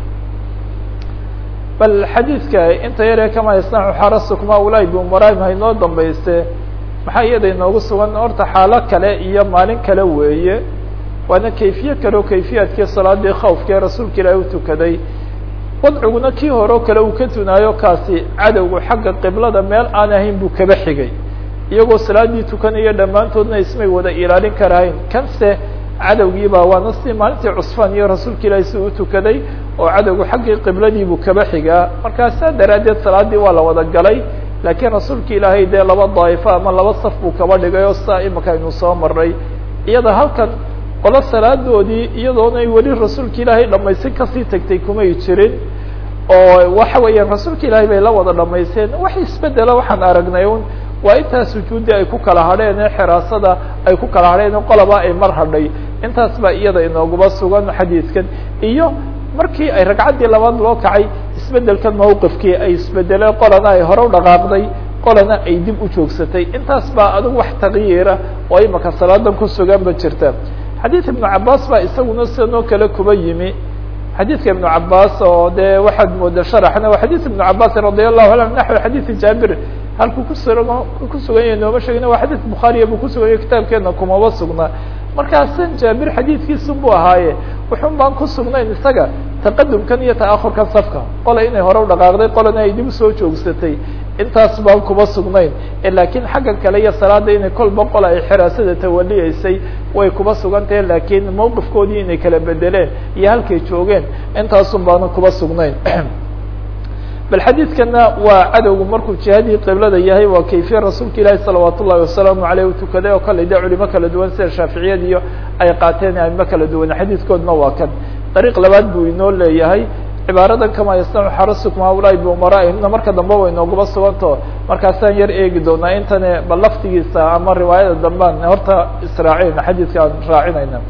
bal xadiidka inta yaree kamaa yasnacu xarasukum haulaai biumaraahim haynoo dambayste maxaa iyada inoogu sugan horta xaalo kale iyo maalin kale weeye waana kayfiye kale oo kayfiyaadkii salaadii khawfkee rasuulka ilaahi u tukaday wadciguna kii hore oo kale uu ka tunaayo kaasi cadowgu xagga qiblada meel aan ahayn buu kaba xigay iyagoo salaadii tukanaya dhammaantoodna ismay wada ilaalin karahayn kanse cadowgiibaa waana si maalintii cusfaan iyo rasuulka ilaahi si u tukaday oo cadowgu xaggii qibladiibuu kaba xigaa markaasaa daraaddeed salaadii waa la wada galay laakiin rasuulka ilaahay dee laba daa'ifo ama laba saf buu kaba dhigay oo saa imika aynu soo maray iyada halkan qolo salaadoodii iyadoonay weli rasuulka ilaahay dhamaysin kasii tagtay kumay jirin oo waxa weeyaan rasuulka ilaahay bay la wada dhamaysteen wax isbedela waxaan aragnay un waa intaa sujuuddii ay ku kala hadheen ee xiraasada ay ku kala hadheen qolaba ay mar hadhay intaas baa iyada inooguba sugan xadiidkan iyo markii ay ragcaddii labaad loo kacay isbedelkan mawqifkii ay isbedeleen qolana ay hore u dhaqaaqday qolana ay dib u joogsatay intaas baa adigu wax takyiira oo imaka salaadan ku sugan ba jirta xadiid ibnu cabaas baa isaguna sidanoo kale kuba yimi xadiidka ibnu cabaas oo dee waxaad mooda sharaxna waa xadiid ibnu cabaas radi allahu anhu naxwi xadiidi jaabir halkuu kusugan ku sugan yahay nooma sheegina waa xadiid bukhaariya buu kusugan yahay kitaabkeena kumaba sugnaa markaasan jaabir xadiidkiisun buu ahaaye wuxun baan ku sugnayn isaga taqadumkan iyo ta'ahurkan safka qola inay hore u dhaqaaqday qolana ay dib usoo joogsatay intaas baan kuba sugnayn laakiin xagga kale iyo salaada inay kolba qola ay xiraasada tawaliyeysay way kuba sugan tahe laakiin mawqifkoodii inay kala bedeleen iyo halkay joogeen intaasun baana kuba sugnayn bal xadiidkana waa cadowgu markuu jihadii qiblada yahay waa kayfiya rasuulka ilaahi salawaat ullahi wasalaamu aleyh u tukaday oo kale de culimo kala duwan sida shaaficiyad iyo ay qaateen aimo kala duwan xadiidkoodna waa kan dariiq labaad buu inoo leeyahay cibaaradan kamaa yasnacu xarasukum haulaai biumaraa'ihimna marka dambe way nooguba suganto markaasaan yar eegi doonaa intane bal laftigiisa ama riwaayada dambaan horta israacina xadiidka aan raacinayna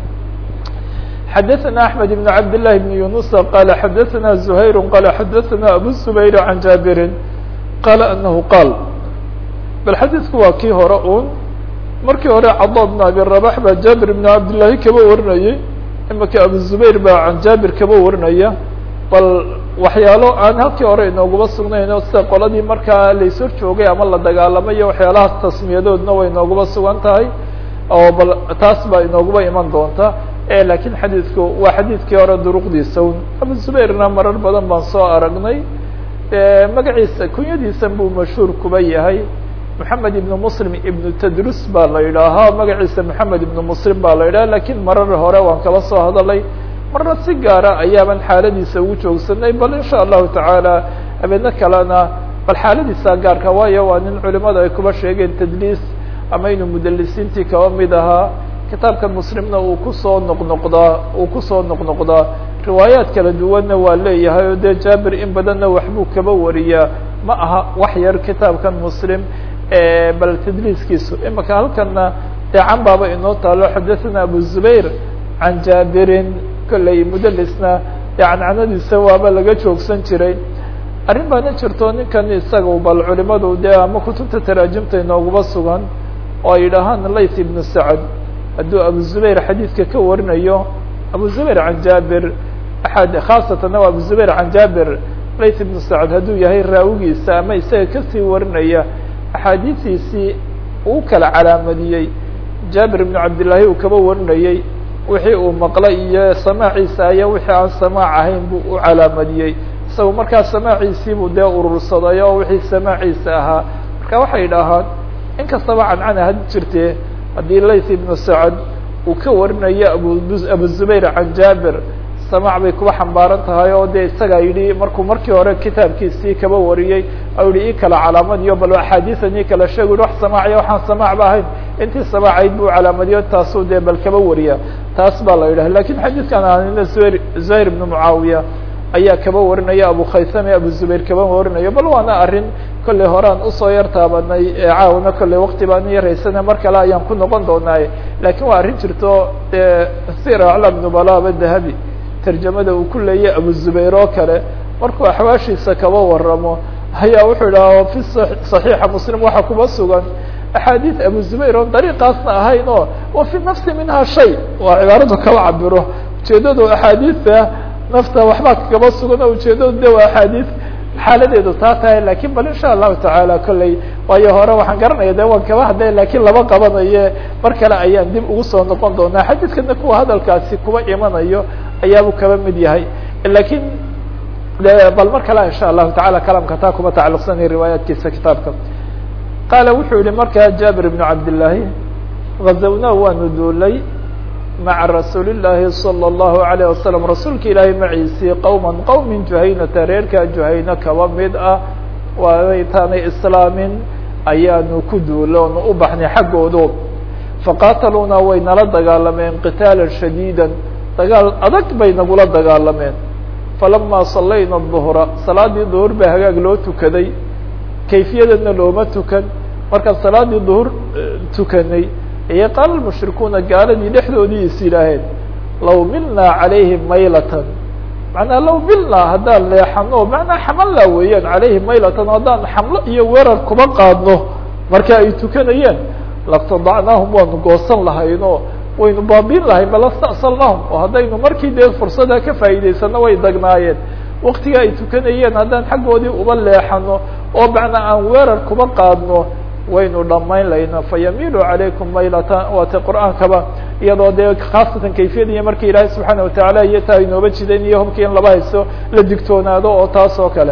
xadaثna أحmed بن cabd للhi بن yuنuس qال xadaثna زhayr qال xadaثna abu زbayr عan jaaبiri qال أنahu qaal bal xadiidku waa kii hore un markii hore cadا بن abi رباح baa jaaبir بن cabdالlahi kaba warinayey imika abu زbayr baa can jaabir kaba warinaya bal waxyaalo aan halkii hore inooguma sugnayno sida qoladii markaa laysor joogay ama la dagaalamayo waxyaalahaas tasmiyadoodna way inooguma sugan tahay oo bal taas baa inooguba iman doonta lakiin xadiidku waa xadiidkii hore duruqdiisa un abu zubayrna marar badan baan soo aragnay magaciisa kunyadiisan buu mashhuur kuba yahay moxamed ibnu muslim ibnu tadrus baa la yidhaahaa magaciisa moxamed ibnu muslim baa la yidhaha lakiin marar hore waan kala soo hadalay marna si gaara ayaaban xaaladiisa ugu joogsanay bal insha allahu tacaala habeedno kalena bal xaaladiisa gaarka waayo waa nin culimada ay kuba sheegeen tadliis ama inuu mudalisiintii kaba mid ahaa kitaabkan muslimna uu kusoo noqnoqdaa uu kusoo noqnoqdaa riwaayaat kala duwanna waa leeyahay oo dee jaabir in badanna waxbuu kaba wariyaa ma aha wax yar kitaabkan muslim bal tadliiskiisu imaka halkana dee can baaba inoo taalo xadathana abu zubayr can jaabirin kolley mudalisna dee cancanadiisa waaba laga joogsan jiray arrin baana jirto ninkan isaga bal culimadu dee ama kutubta taraajimta inoogaba sugan oo ay yidhaahaan layth ibnu sacad hadduu abu zubayr xadiidka ka warinayo abu zubayr can jaabir aad khaasatana waa abu zubayr can jaabir layth ibnu sacad hadduu yahay raawigiisa ama isaga kasii warinaya axaadiistiisii uu kala calaamadiyey jaabir ibnu cabdillaahi uu kaba warinayey wixii uu maqlay iyo samaaciisa aya wixii aan samaac ahayn buu u calaamadiyey isaga markaa samaaciisiibuu dee urursaday oo wixii samaaciisa ahaa marka waxay idhaahaan in kastaba cancana had jirtee haddii layth ibnu sacad uu ka warinayo abu abu zubayr can jaabir samaac bay kuba xambaaran tahay oo dee isagaa yidhi markuu markii hore kitaabkiisii kaba wariyey u yihi i kala calaamadiyo bal axaadiian i kala sheeg yhi wax samaaciya waxaan samaacba ahayn intii samaacayd buu calaamadiyo taasuu dee bal kaba wariya taas baa la yidhah lakin xadiidkan aanina zuhayr zuhayr ibnu mucaawiya ayaa kaba warinaya abu khaysame abu zubayr kaba warinayo bal waana arrin kolley horean usoo yar taabanay caawna kolley wakti baan yaraysana mar kale ayaan ku noqon doonaaye lakin waa arrin jirto sir aclam nubalaba dahabi tarjamada uu ku leeyay abu zubayr oo kale markuu axwaashiisa kaba waramo ayaa wuxuu idhaha fi صaxiixa muslim waxaa kuba sugan axaadiid abu zubayr oon dariiqaasna ahayn oo wa fi nafsi minha shay waa cibaaradu kaba cabiro ujeedadu axaadiidta nafta waxbaa kaba sugan oo ujeedadu de waa axaadiid xaaladeedu taa tahay lakin bal insha allahu tacaala kolley waayo hore waxaan garanaya de waan kaba hadlay lakin laba qabanaye mar kale ayaan dib ugu soo noqon doonaa xadiidkana kuwa hadalkaasi kuba imanayo ayaabuu kaba mid yahay lakin bal mar kale insha allahu taala kalamka taa kuma tacaluqsanay riwaayaatkiisa kitaabka qaala wuxuu yihi markaa jaabir ibnu cabdillaahi gazawna waanu duulay maca rasuuli llaahi salى اllahu alayه wasalam rasuulka ilaahay maciisii qowma qowmin juhaynata reerkaa juhayno kaba mid ah waaytaanay islaamin ayaanu ku duulo onu u baxnay xaggoodo faqaataluuna way nala dagaalameen qitaala shadiida dagaal adag bay nagula dagaalameen falama salayna duhra salaadii duhur baa hagaag loo tukaday kayfiyadana looma tukan markaan salaadii duhur tukanay ayay qaala mushrikuuna gaaladii dhexdoodii is yidhaaheen law milnaa calayhim maylatan macnaa law milnaa haddaan leexano macnaa xamalla weeyaan calayhim maylatan haddaan xamlo iyo weerar kuba qaadno marka ay tukanayeen laktadacnaahum waanu goosan lahayno waynu baabiin lahay balasta'salnahum oo haddaynu markii dee fursada ka faa'iidaysano way dagnaayeen waktiga ay tukanayeen haddaan xaggoodii uba leexano oo macnaa aan weerar kuba qaadno waynu dhamayn layna fayamilu calaykum maylatan waata qur'aankaba iyadoo dee khaasatan kayfiyadiiyo marka ilaahay subxaana watacaala iyo taa inooba jidayn iyo hubkii in laba hayso la digtoonaado oo taas oo kale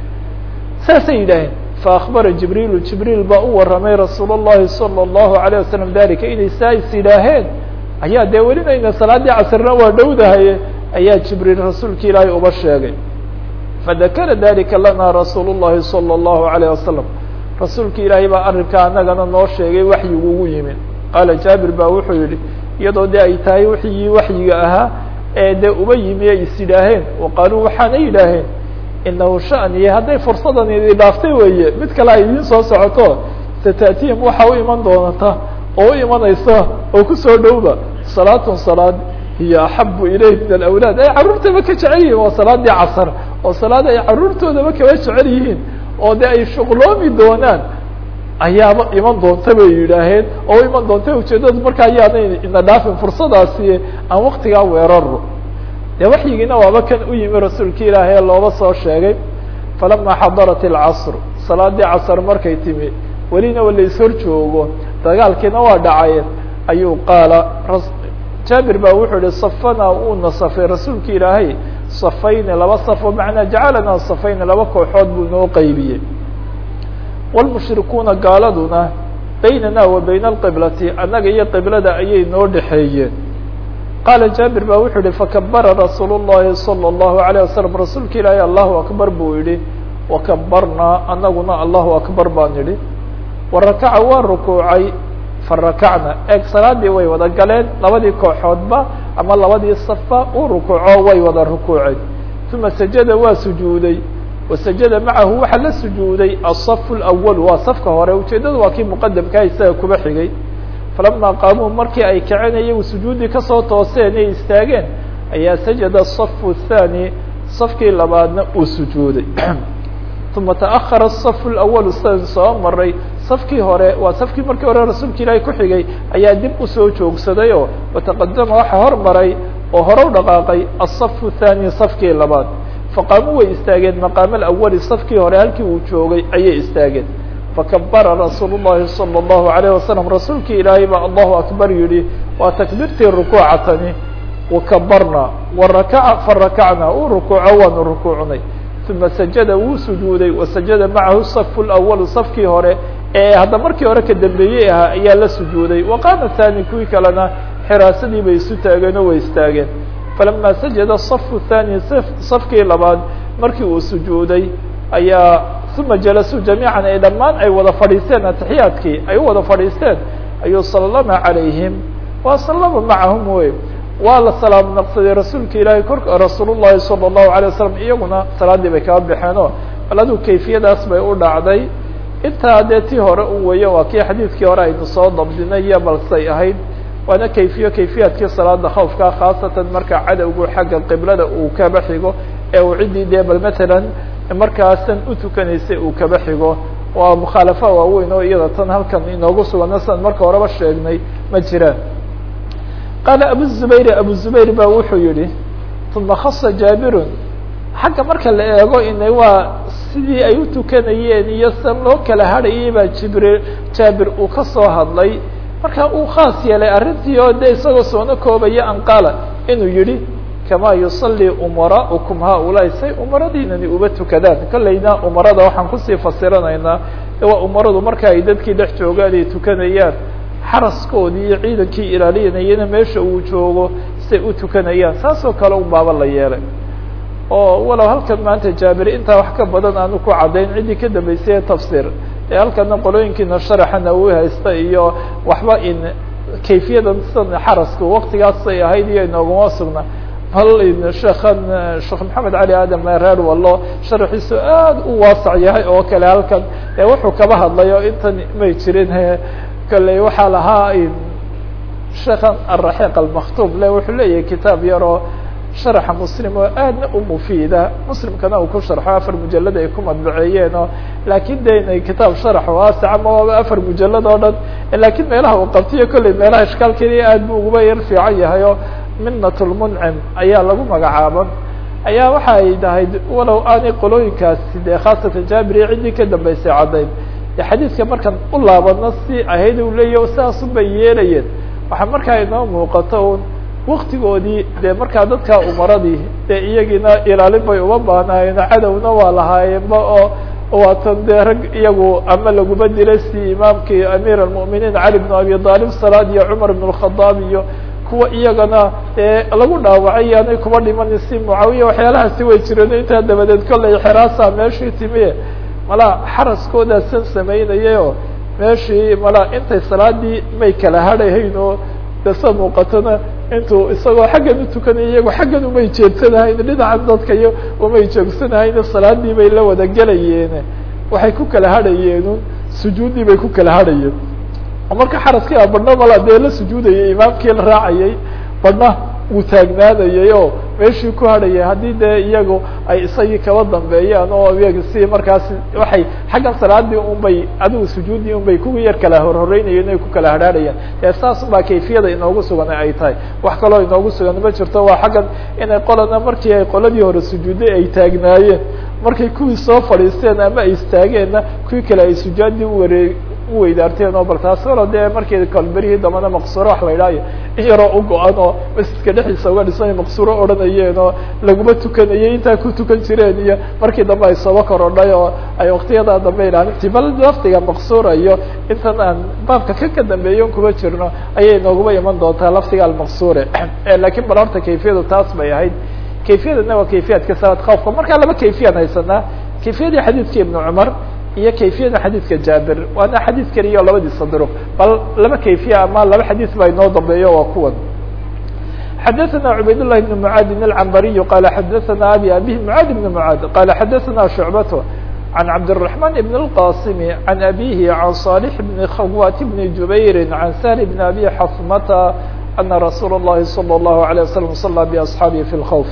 saasay yidhaaheen faakbara jibriilu jibriil baa u warramay rasuul اllahi salى اllahu alayه wasalam dalika inay saa is yidhaaheen ayaa dee welinayna salaaddii casrna waa dhowdahaye ayaa jibriil rasuulki ilaahay uba sheegay fadakara dalika lana rasuul الlahi salى اllahu alayه wasalam rasuulka ilaahay baa arrinkaa anagana noo sheegay waxyigu ugu yimid qaala jaabir baa wuxuu yihi iyadoo de ay tahay wixii waxyiga ahaa ee dee uba yimi ay is yidhaaheen wa qaaluu waxaana yidhaaheen inahu shaniye hadday fursadan idi dhaaftay weeye mid kale ay idiin soo socoto sata'tihim waxa u iman doonata oo u imanaysa oo kusoo dhowba salaatun salaad hiyo axabu ilayh min alawlaad ay carruurtaba ka jecel yihiin waa salaadii casar oo salaad ay carruurtoodaba kaba jecel yihiin oo de ay shuqloomi doonaan ayaaba iman doonta bay yidhaaheen oo u iman doonta ujeedadu marka ayaanay ina dhaafin fursadaasi aan waktigaa weeraro dee waxyigiina waaba kan u yimi rasuulka ilaahay looba soo sheegay falama xadarat alcasr salaadii casr markay timi welina wa lais hor joogo dagaalkiina waa dhacayeen ayuu qaala jaabir baa wuxuu yihi safana uuna safay rasuulka ilaahay safayni laba safo macnaa jacalana safayni laba kooxood buu noo qaybiyey wlmushrikuuna gaaladuna baynana wa bayna alqiblati annaga iyo qiblada ayay noo dhexeeyeen qaala jaabir baa wuxuu yihi fakabara rasuul الlahi salى الlahu عalيه wasalam rasuulka ilaahay allahu akbar buu yihi wakabarnaa anaguna allahu akbar baan idhi warakaca waa rukuucay farakacna eeg salaadii way wada galeen labadii kooxoodba ama labadii safba uu rukuuco way wada rukuuceen uma sajada waa sujuuday wasajada macahu waxaa la sujuuday aلصaf اlأwl waa safka hore ujeedadu waa kii muqadamkaa isaga kuba xigay falama qaamuu markii ay kaceen iyagu sujuuddii kasoo tooseen ay istaageen ayaa sajada الصaf الثanي safkii labaadna uu sujuuday uma taأhara الصaf اlأwl sidan soo maray safkii hore waa safkii markii hore rasuulka ilaahay ku xigay ayaa dib usoo joogsaday oo wataqadama waxa hormaray oo hore u dhaqaaqay الصaf الثanي safkii labaad faqaamuu way istaageen maqaama alawali safkii hore halkii uu joogay ayay istaageen fakabara rasuul llahi salى اllahu alayh wasalam rasuulkii ilaahay baa allahu akbar yihi waa takbiirtii rukuucatani wakabarna warakaca farakacna uu rukuuco waanu rukuucnay uma sajada wuu sujuuday wasajada macahu safu lawalu safkii hore ee hadda markii hore ka dambeeyey ahaa ayaa la sujuuday waqaama thani kuwii kalena xiraasadii bay isu taageen oo way istaageen falama sajada safu thani safkii labaad markii uu sujuuday ayaa uma jalasuu jamiican ay dhammaan ay wada fadhiisteen atixiyaadkii ay u wada fadhiisteen ayuu salama calayhim wa salama macahum wey waa la salaam naqsaday rasuulka ilaahay korka rasuul llahi salى الlahu alay wasalam iyaguna salaadii bay kaba baxeenoo bal aduu kayfiyadaas bay u dhacday intaa dee tii hore u weeye waa kii xadiidkii hore aynu soo dabdinay iyo balsay ahayd waana kayfiyo kayfiyaadkii salaada khawfka khaasatan marka cadowgu xagga qiblada uu kaba xigo ee uu ciddii dee bal matalan markaasan u tukanaysay uu kaba xigo waa mukhaalafa waaweyn oo iyada tan halkan inoogu sugana sidan marka horeba sheegnay ma jiraan qaala abu zubayr abu zubayr ba wuxuu yihi uma khasa jaabirun xagga marka la eego inay waa sidii ay u tukanayeen iyo san loo kala hadhayay baa jibril jaabir uu ka soo hadlay marka uu khaas yeelay arrintii oo de isagoo soona koobaya an qaala inuu yihi kamaa yusalii umaraukum haulaai say umaradiinani uba tukadaan kolleyna umarada waxaan kusii fasiranaynaa waa umaradu marka ay dadkii dhex joogaan ay tukanayaan xaraskoodii iyo ciidankii ilaalinayana meesha uu joogo say u tukanayaan saasoo kale un baaba la yeelay oo walow halkan maanta jaabir intaa wax ka badan aanu ku caddayn ciddii ka dambeysay ee tafsir ee halkana qolooyinkiina sharaxana uu haysta iyo waxba in kayfiyadan sidan xarasku waktigaasay ahayd iyo inooguma sugna bal in sheekan sheekh maxamed cali aadam reer wallo sharaxiisu aad u waasac yahay oo kale halkan ee wuxuu kaba hadlayo intan may jirin kale waxaa lahaa sheekan araxiiq almaktuub le wuxuu leeyahay kitaab yaroo sharaxa muslim oo aadna u mufiida muslimkana uu ku sharxo afar mujalad ay ku madbaceeyeen oo laakin de inay kitaab sharax waasic ama waaba afar mujalad oo dhan lakiin meelaha uu qabtiyo kolley meelaha ishkaalkeeda aad bu uguba yar fiican yahay oo minat lmuncim ayaa lagu magacaaba ayaa waxa ay tahay walow aanay qolooyinkaasi de khaasatan jaabir iyo ciddii ka dambeysay caddayn de xadiidka markaan u laabano si ahayd u leeya sidaasun bay yeelayeen waxaa markaa inoo muuqato un waktigoodii dee markaa dadka umaradii dee iyagiina ilaalin bay uma baahnaayeen cadowna waa lahaayeenba oo waatan dee rag iyagu ama laguba dilay si imaamkii amiir almu'miniin cali bn abi aalib salaad iyo cumar bn اlkhadaab iyo kuwa iyagana dee lagu dhaawacay yaanay kuba dhiman si mucaawiya waxyaalahaasi way jireen intaa dabadeed kolley xeraasa meeshii timiye mala xaraskoodasan samaynayay oo meeshii mala intay salaadii may kala hadhahayn oo de sa muuqatona intuu isagoo xaggan u tukanaya iyago xaggan umay jeedsanahayn dhinacan dadka iyo umay joogsanahayn salaadii bay la wada gelayeen waxay ku kala hadhayeen sujuuddii bay ku kala hadhayeen marka xaraskii a badhna mala dee la sujuudayay imaamkii la raacayay badhna wuu taagnaadayay oo meeshii ku hadhayay haddii dee iyagu ay isagii kaba dambeeyaan oo iyaga si markaas waxay xaggan salaadii un bay adigu sujuuddii un bay kuwa yar kala horhoreynayeen ay ku kala hadhaadhayaan dee saas baa kayfiyada inoogu sugan ay tahay wax kaloo inoogu sugan ma jirto waa xaggan inay qolana markii ay qoladii hore sujuudday ay taagnaayeen markay kuwii soo fadhiisteen ama ay istaageenna kuwii kale ay sujaadii uwaree uweydaarteen oo bal taas walo dee markii kalberihii dambana maqsuuro wax la idhaayo in yaroo u go-an oo masjidka dhexdiisa uga dhisan maqsuuro odhanayeen oo laguma tukanayay intaa ku tukan jireen iyo markii dambe ay sooba korodhay oo ay waktiyadaa dambe ilaalintii bal laftiga maqsuura iyo intan aan baabka ka ka dambeeyon kuma jirno ayay nooguma iman doontaa laftiga almaqsuure lakiin bal horta kayfiyadu taas bay ahayd kayfiyadana waa kayfiyaadka salaad khawfka markaa laba kayfiyaan haysanaa kayfiyadii xadiidkii ibnu cumar iyo kayfiyada xadiidka jaabir waana xadiid keliya oo labadiisa duruq bal laba kayfiya ama laba xadiid baa inoo dambeeyo waa kuwan xadaثna cubayd لlahi بn mعaad الcambariy qala xadaثna abi abih mعaad بn mعaad qala xadaثna shucbat عن عبد الرحمن بن القاسم عن أبيه عن صالح بن خوات بن جبير عن سهل بن أبي حصمة أن رsuuل اللhi صلى الله عليه وسلم صلى بأصحاaبه في الخوف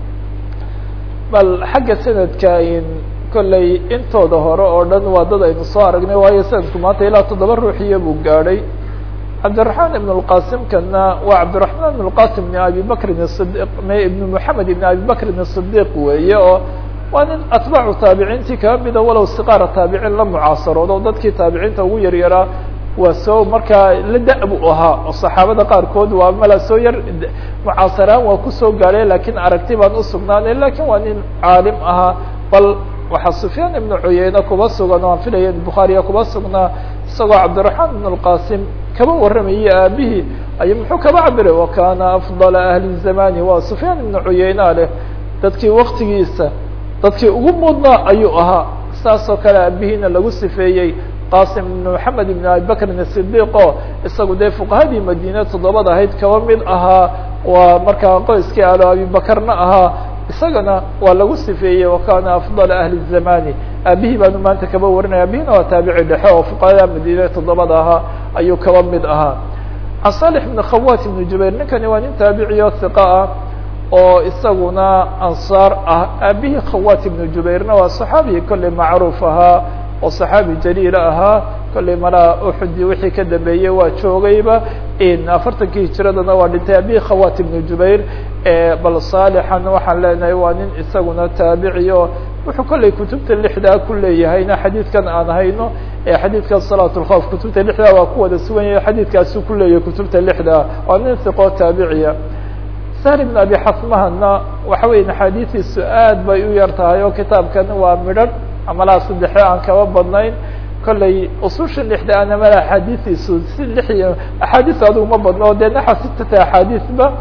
bal xagga سندka kolley intooda hore oo dhan waa dad aynu soo aragnay waayo sanadku maanta ilaa toddoba ruuxiya buu gaadhay cabdiلرaحman iبn الqasim kana waa cabdiلرaحman iبn الqasim بn abi bakrin الصdiq ibn mحamed ibn abi bakrin الصdiq weeye oo waa nin atbaacu taabiciintii kaa mida walow siqaara taabiciin la mucaasaroodo o dadkii taabiciinta ugu yaryaraa waa soo markaa la da- buu ahaa oo saxaabada qaarkood waa mala soo yar mucaasaraan waa kusoo gaadhay lakiin aragti baan usugnaanay lakin waa nin caalim ahaa bal waxaa sufyaan ibnu cuyeyne kuba sugan oo aan filaya bukhaariya kuba sugnaa isagoo cabdiraxmaan ibn اlqasim kaba warramayay aabihii ay muxuu kaba cabiray wakana afdala ahli zamani waa sufyaan ibnu cuyeyna leh dadkii waktigiisa dadkii ugu mudnaa ayuu ahaa saas oo kale aabihiina lagu sifeeyey qasim ibn maxamed ibn abi bakrin asidiq oo isagu dee fuqahadii madiine toddobada ahayd kaba mid ahaa waa markaa qoyskii alo abibakarna ahaa isagana waa lagu sifeeyey wakana afdala ahli zamani aabihii baanu maanta kaba warinaya abihina waa taabici dhexe oo fuqahada madiine toddobada ahaa ayuu kaba mid ahaa can salix ibn khawat ibn jubayr ninkani waa nin taabiciyo hiqa ah oo isaguna ansaar ah aabihii khawat ibnu jubayrna waa saxaabi kolley macruuf ahaa oo saxaabi jaliila ahaa kolley malaa uxudi wixii ka dambeeyey waa joogayba afartankii hijiradana waa dhintay aabihii khawat ibnu jubayr bal saalixan waxaan leenahay waa nin isaguna taabici o wuxuu kolley kutubta lixdaa ku leeyahayna xadiidkan aan hayno xadiidka salaat lkhawf kutubta lixdaa waa ku wada sugan yahay xadiidkaasu ku leeyahay kutubta lixdaa waa nin hiqoo taabiciya sahl ibn abi xasmahana waxa weya axaadiistiisu aad bay u yar tahay oo kitaabkan waa midhan amalaa saddexe aan kaba badnayn kolley ususha lixda ana mala axaadiistiisu si lix iyo axaadiis adigu ma badno dee naxa sitata axaadiisba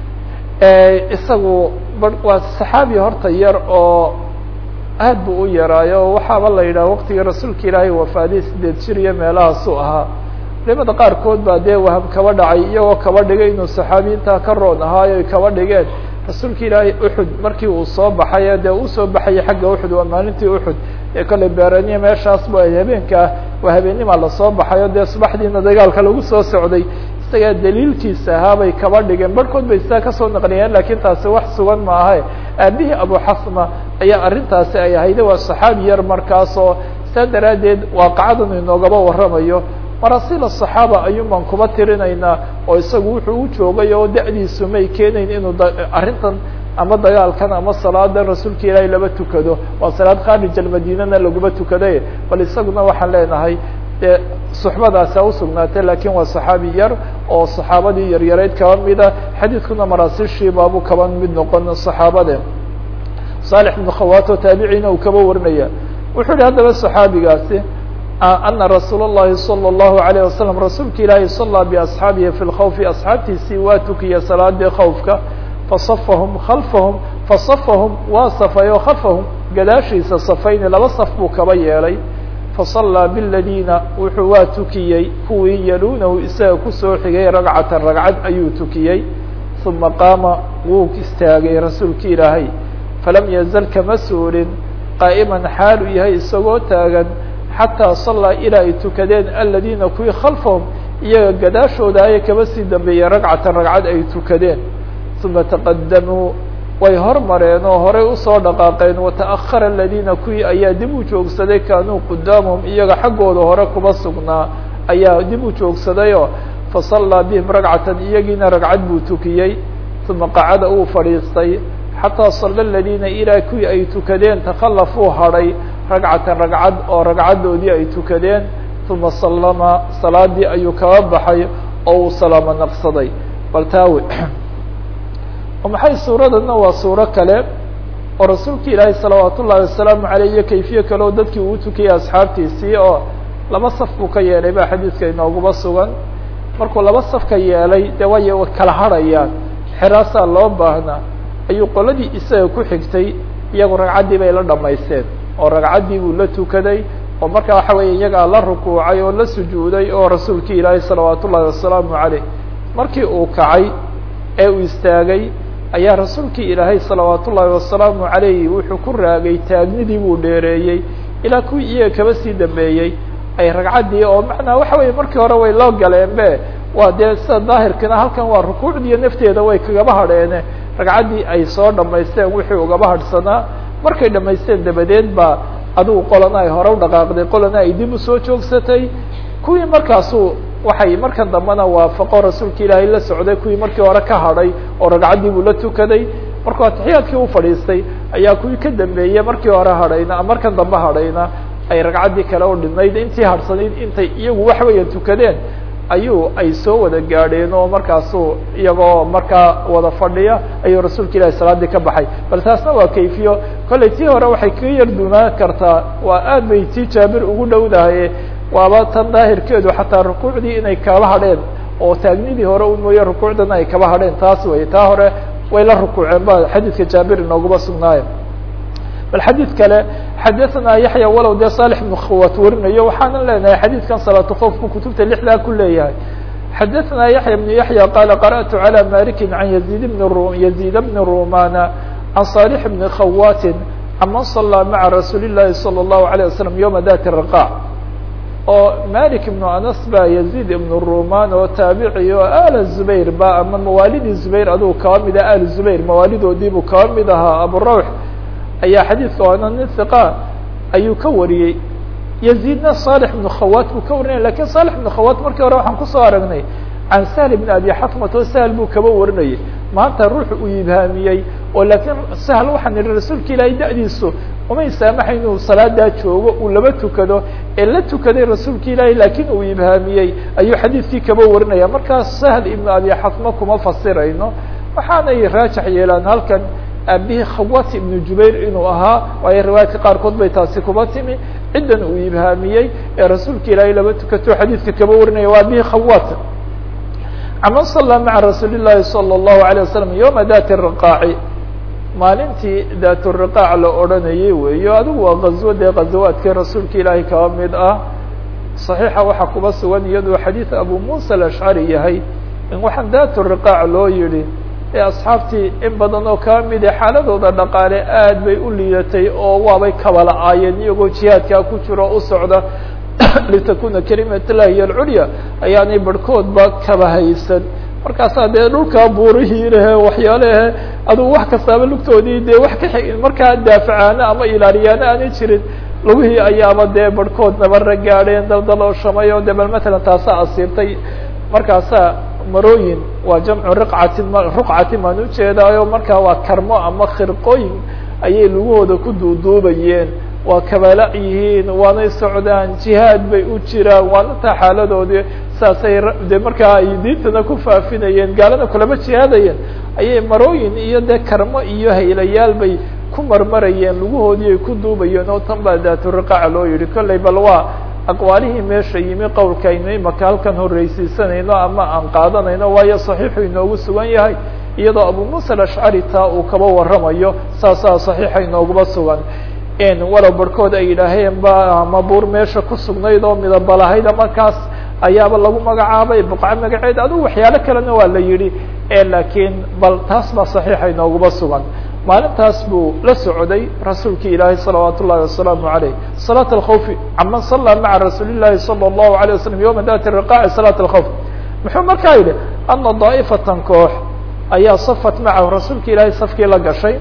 isagu waa saxaabi horta yar oo aad bu u yaraayo waxaaba la yidhaha waqtigii rasuulka ilaahay wafaaday sideed jir iyo meelahaasu ahaa culimada qaarkood baa dee waham kaba dhacay iyagoo kaba dhigay inuu saxaabiyiintaa ka roon ahaayo ay kaba dhigeen rasuulka ilaahay uxud markii uu soo baxay dee uu soo baxayay xagga uxud waa maalintii uxud ee kolley beeraniya meeshaas ba habeenkaa waa habeenimaa lasoo baxayo dee subaxdiina dagaalka lagu soo socday isagaa daliilkiisa ahaabay kaba dhigeen barhkood bay sidaa kasoo naqliyeen lakiin taasi wax sugan ma ahe aabihii abuxasma ayaa arrintaasi ay ahayde waa saxaabi yar markaasoo saa daraaddeed waaqacadan inoogaba warramayo marasiil asaxaaba ayuun baan kuba tirinaynaa oo isagu wuxuu u joogay oo da-diisu may keenayn inuu arrintan ama dagaalkan ama salaadan rasuulka ilaahay laba tukado waa salaad kharij almadinana laguma tukaday bal isaguna waxaan leenahay dee suxbadaasa usugnaatay lakin waa saxaabi yar oo saxaabadii yaryarayd kaba mida xadiidkuna maraasiishii baabu kaba mid noqon saxaabade saalix ibnu khawato taabiciina uu kaba warinaya wuxuu yihi haddaba saxaabigaasi ana rasuul الlahi salى الlahu عalيه wasalam rasuulka ilaahi sala biasxaabihi fi lkhawfi asxaabtiisii waa tukiya salaadii khawfka fasafahum khalfahum fasafahum waa safay oo khalfahum gadaashiisa safayni laba saf buu kaba yeelay fasallaa biاladiina wuxuu waa tukiyey kuwii yaluunahu isaga kusoo xigay ragcatan ragcad ayuu tukiyey uma qaama wuu istaagay rasuulka ilaahay falam yazal kama suulin qaa'iman xaal uu yahay isagoo taagan xataa sallaa ilaa ay tukadeen aladiina kuwii khalfahum iyaga gadaashooda ayay kaba sii dambeeyeen ragcatan ragcad ay tukadeen uma taqadamuu way hormareen oo horey usoo dhaqaaqeen wata'ahara aladiina kuwii ayaa dib u joogsaday kaanuu qudaamahum iyaga xaggooda hore kuba sugnaa ayaa dib u joogsadayoo fasallaa bihim ragcatan iyagiina ragcad buu tukiyey uma qacada uu fadhiistay xataa salla aladiina ilaa kuwii ay tukadeen takhallafuu hadhay ragcatan ragcad oo ragcaddoodii ay tukadeen uma sallama salaadii ayuu kaba baxay oo uu salaamo naqsaday bal taawe maxay suuradana waa suuro kale oo rasuulka ilaahay salawaat ullahi wasalaamu aleyh iyo kayfiye kale oo dadkii uu tukiyey asxaabtiisii oo laba saf buu ka yeelay ba xadiidka inooguba sugan markuu laba saf ka yeelay dee way kala harhayaan xiraasaa loo baahnaa ayuu qoladii isaga ku xigtay iyagu ragcaddii bay la dhamaysteen oo ragcaddii buu la tukaday oo markaa waxa weeye iyagaa la rukuucay oo la sujuuday oo rasuulkii ilaahay salawaat ullahi wasalaamu caleyh markii uu kacay ee uu istaagay ayaa rasuulkii ilaahay salawaat ullaahi wasalaamu calayhi wuxuu ku raagay taagnidii buu dheereeyey ilaa kuwii iyaga kaba sii dambeeyey ay ragcaddii oo macnaa waxa weeye markii hore way loo galeen be waa dee sida daahirkina halkan waa rukuucdiiyo nafteeda way kagaba hadheene ragcaddii ay soo dhamaysteen wixii ugaba hadhsanaa markay dhamaysteen dabadeed baa adigu qolana ay hore u dhaqaaqday qolana ay dib usoo joogsatay kuwii markaasu waxay markan dambena waafaqo rasuulka ilaahay la socday kuwii markii hore ka hadhay oo ragcaddii buu la tukaday markuu atixiyaadkii u fadhiistay ayaa kuwii ka dambeeyey markii hore hadhayna markan dambe hadhayna ay ragcaddii kale u dhinayd intii hadhsanayd intay iyagu wax weya tukadeen ayuu ay soo wada gaadheen oo markaasu iyagoo markaa wada fadhiya ayuu rasuulka ilahi salaadii ka baxay bal taasna waa kayfiyo kollay tii hore waxay kaga yar duunaan kartaa waa aad bay tii jaabir ugu dhowdahaye waaba tan daahirkeedu xataa rukuucdii inay kaba hadheen oo taagnidii hore u mooye rukuucdana ay kaba hadheen taas wey taa hore way la rukuuceen ba xadiidka jaabir inooguma sugnaayo bal xadiid kale xadaثna yaحya walow dee صالح بن khawat warinayo waxaanan leenahay xadiidkan salaatu khofku kutubta lixdaa ku leeyahay xadaثna yaحya بن yaحya qala qarأtu عalى maliki عan يزيد بن يزيد بن rumana عan صالح بن khawat عaman صلى mعa rasuuli الlahi صلى الlaهu عليه وسلم yومa dat الرقاع oo malik ibnu anas ba yazid ibnu ruman oo taabici oo al zubayr ba ama mawaalidii zubayr adugu kaba mid ah al zubayr mawaalidoodiibuu kaba mid ahaa aburawx ayaa xadiidka oona nin hiqa ayuu ka wariyey yazidna salix ibnu khawat buu ka warinaya lakin salix ibnu khawat markii hore waxaan kusoo aragnay can sahl ibn abi xatmat oo sahl buu kaba warinayay maanta ruux uu ibhaamiyey oo laakiin sahl waxaan ihi rasuulka ilaahay da'diisu umay saamaxa inuu salaadaa joogo uu laba tukado ee la tukaday rasuulka ilaahay laakiin uu ibhaamiyey ayuu xadiidkii kaba warinaya markaas sahl ibnu abi xatma kuma fasirayno waxaanay raajax yeelaan halkan aabihii khawat ibnu jubayr inuu ahaa waayo riwaayadka qaarkood bay taasi kuba timi ciddan uu ibhaamiyey ee rasuulka ilaahay laba tukato xadiidka kaba warinaya waa aabihii khawat caman sallaa maca rasuuli llahi salى الlahu عalيه wasalam yowma dati riqaaci maalintii daaturiqaac la odhanayay weeyo adigu waa gazwo dee ghazawaadkii rasuulka ilaahay kaba mid ah صaxiixa waxaa kuba sugan iyadoo xadiid abu musa alashcari yahay in waxaan daaturiqaac loo yihi ee asxaabtii in badan oo kaba mid a xaaladooda dhaqaale aad bay u liidatay oo waabay kabala-aayeen iyagoo jihaadkaa ku jiro o u socda litakuna kalimat llahi hiy alculya ayaanay barhkoodba kaba haysan markaasaa dee dhulkaa buurihii lehe waxyaalehe adugu wax kastaaba lugtoodii dee wax ka markaa daafacaana ama ilaaliyaana aanay jirin lugihii ayaaba dee barhkood nabara gaadheen daldaloo shamay oo de bal matalan taasaa asiibtay markaasaa marooyin waa jamcu riqcatin ruqcatin baan ujeedaayo markaa waa karmo ama khirqooyin ayay lugahooda ku duuduubayeen waa kabala yihiin waanay socdaan jihaad bay u jiraan waana taa xaaladoodii saasay de markaa ay diintana ku faafinayeen gaalada kulama jihaadayeen ayay marooyin iyo dee karmo iyo haylayaal bay ku marmarayeen lugahoodii ay ku duubayeen oo tan baa daaturiqaaca loo yihi kollay bal waa aqwaalihii meesha yimi qowlka aynu imaka halkan horreysiisanayno ama aan qaadanayno waayo saxiixu inoogu sugan yahay iyadoo abu musa alashcari taa uu kaba waramayo saasaa saxiixa inooguma sugan walow barhkood ay yidhaaheen ba ama buur meesha ku sugnayd oo midabalahayd markaas ayaaba lagu magacaabay buqco magaceed adigu waxyaalo kalena waa la yidhi laakiin bal taas baa saxiixa inooguma sugan maalintaas buu la socday rasuulki ilaahay salawaat ullahi wasalaamu aleyh salaat alkhawfi caman sallaa maca rasuuli llahi salى اllahu alيه wasalam yowma dati riqaaci salaat alkhawf muxuu markaa yidhi ana daa'ifatan koox ayaa safat macahu rasuulka ilaahay safkii la gashay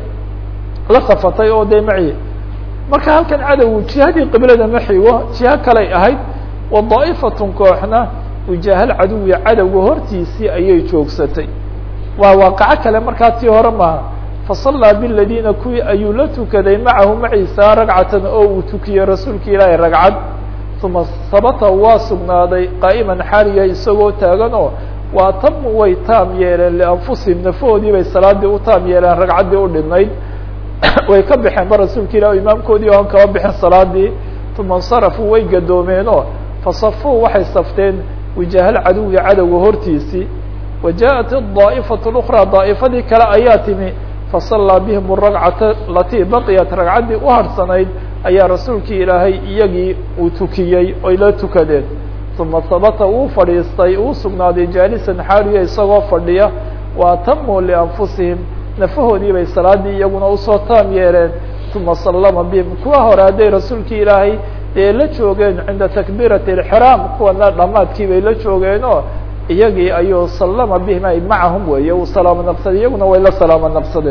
la safatay oo dee maci marka halkan cadowgu jihadii qiblada ma xigo jiho kalay ahayd wa daa'ifatun kooxna wijaahal caduwi cadowga hortiisii ayay joogsatay waa waaqaco kale markaa tii hore maaha fasallaa biladiina kuwii ayuu la tukaday macahu maciisa ragcatan oo uu tukiyey rasuulka ilaahay ragcad uma sabata waa sugnaaday qaa'iman xaaliya isagoo taagan oo waa tamu way taam yeeleen lianfusihim nafahoodii bay salaadii u taam yeeleen ragcaddii u dhinayd way ka baxeen ba rasuulka ilah imaamkoodii oan kaba bixin salaadii uma insarafuu way gadoomeenoo fasafuu waxay safteen wijaahal caduwi cadowga hortiisii wa jaaءat الdaa'ifatu اأkraa daa'ifadii kale ayaa timi fasallaa bihim الragcata alatii baqiyat ragcaddii u harhsanayd ayaa rasuulkii ilaahay iyagii uu tukiyey oy la tukadeen uma habata uu fadhiistay uu sugnaaday jaalisan xaaliya isagoo fadhiya wa atamuu lianfusihim nafahoodii bay salaadii iyaguna usoo taam yeeleen uma sallama bihim kuwa hore hadday rasuulkii ilaahay dee la joogeen cinda takbiirati alxiraam kuwana dhamaadkii bay la joogeenoo iyagii ayuu sallama bihim ay macahum weeye uu salaamo naqsaday iyaguna way la salaamo naqsadeen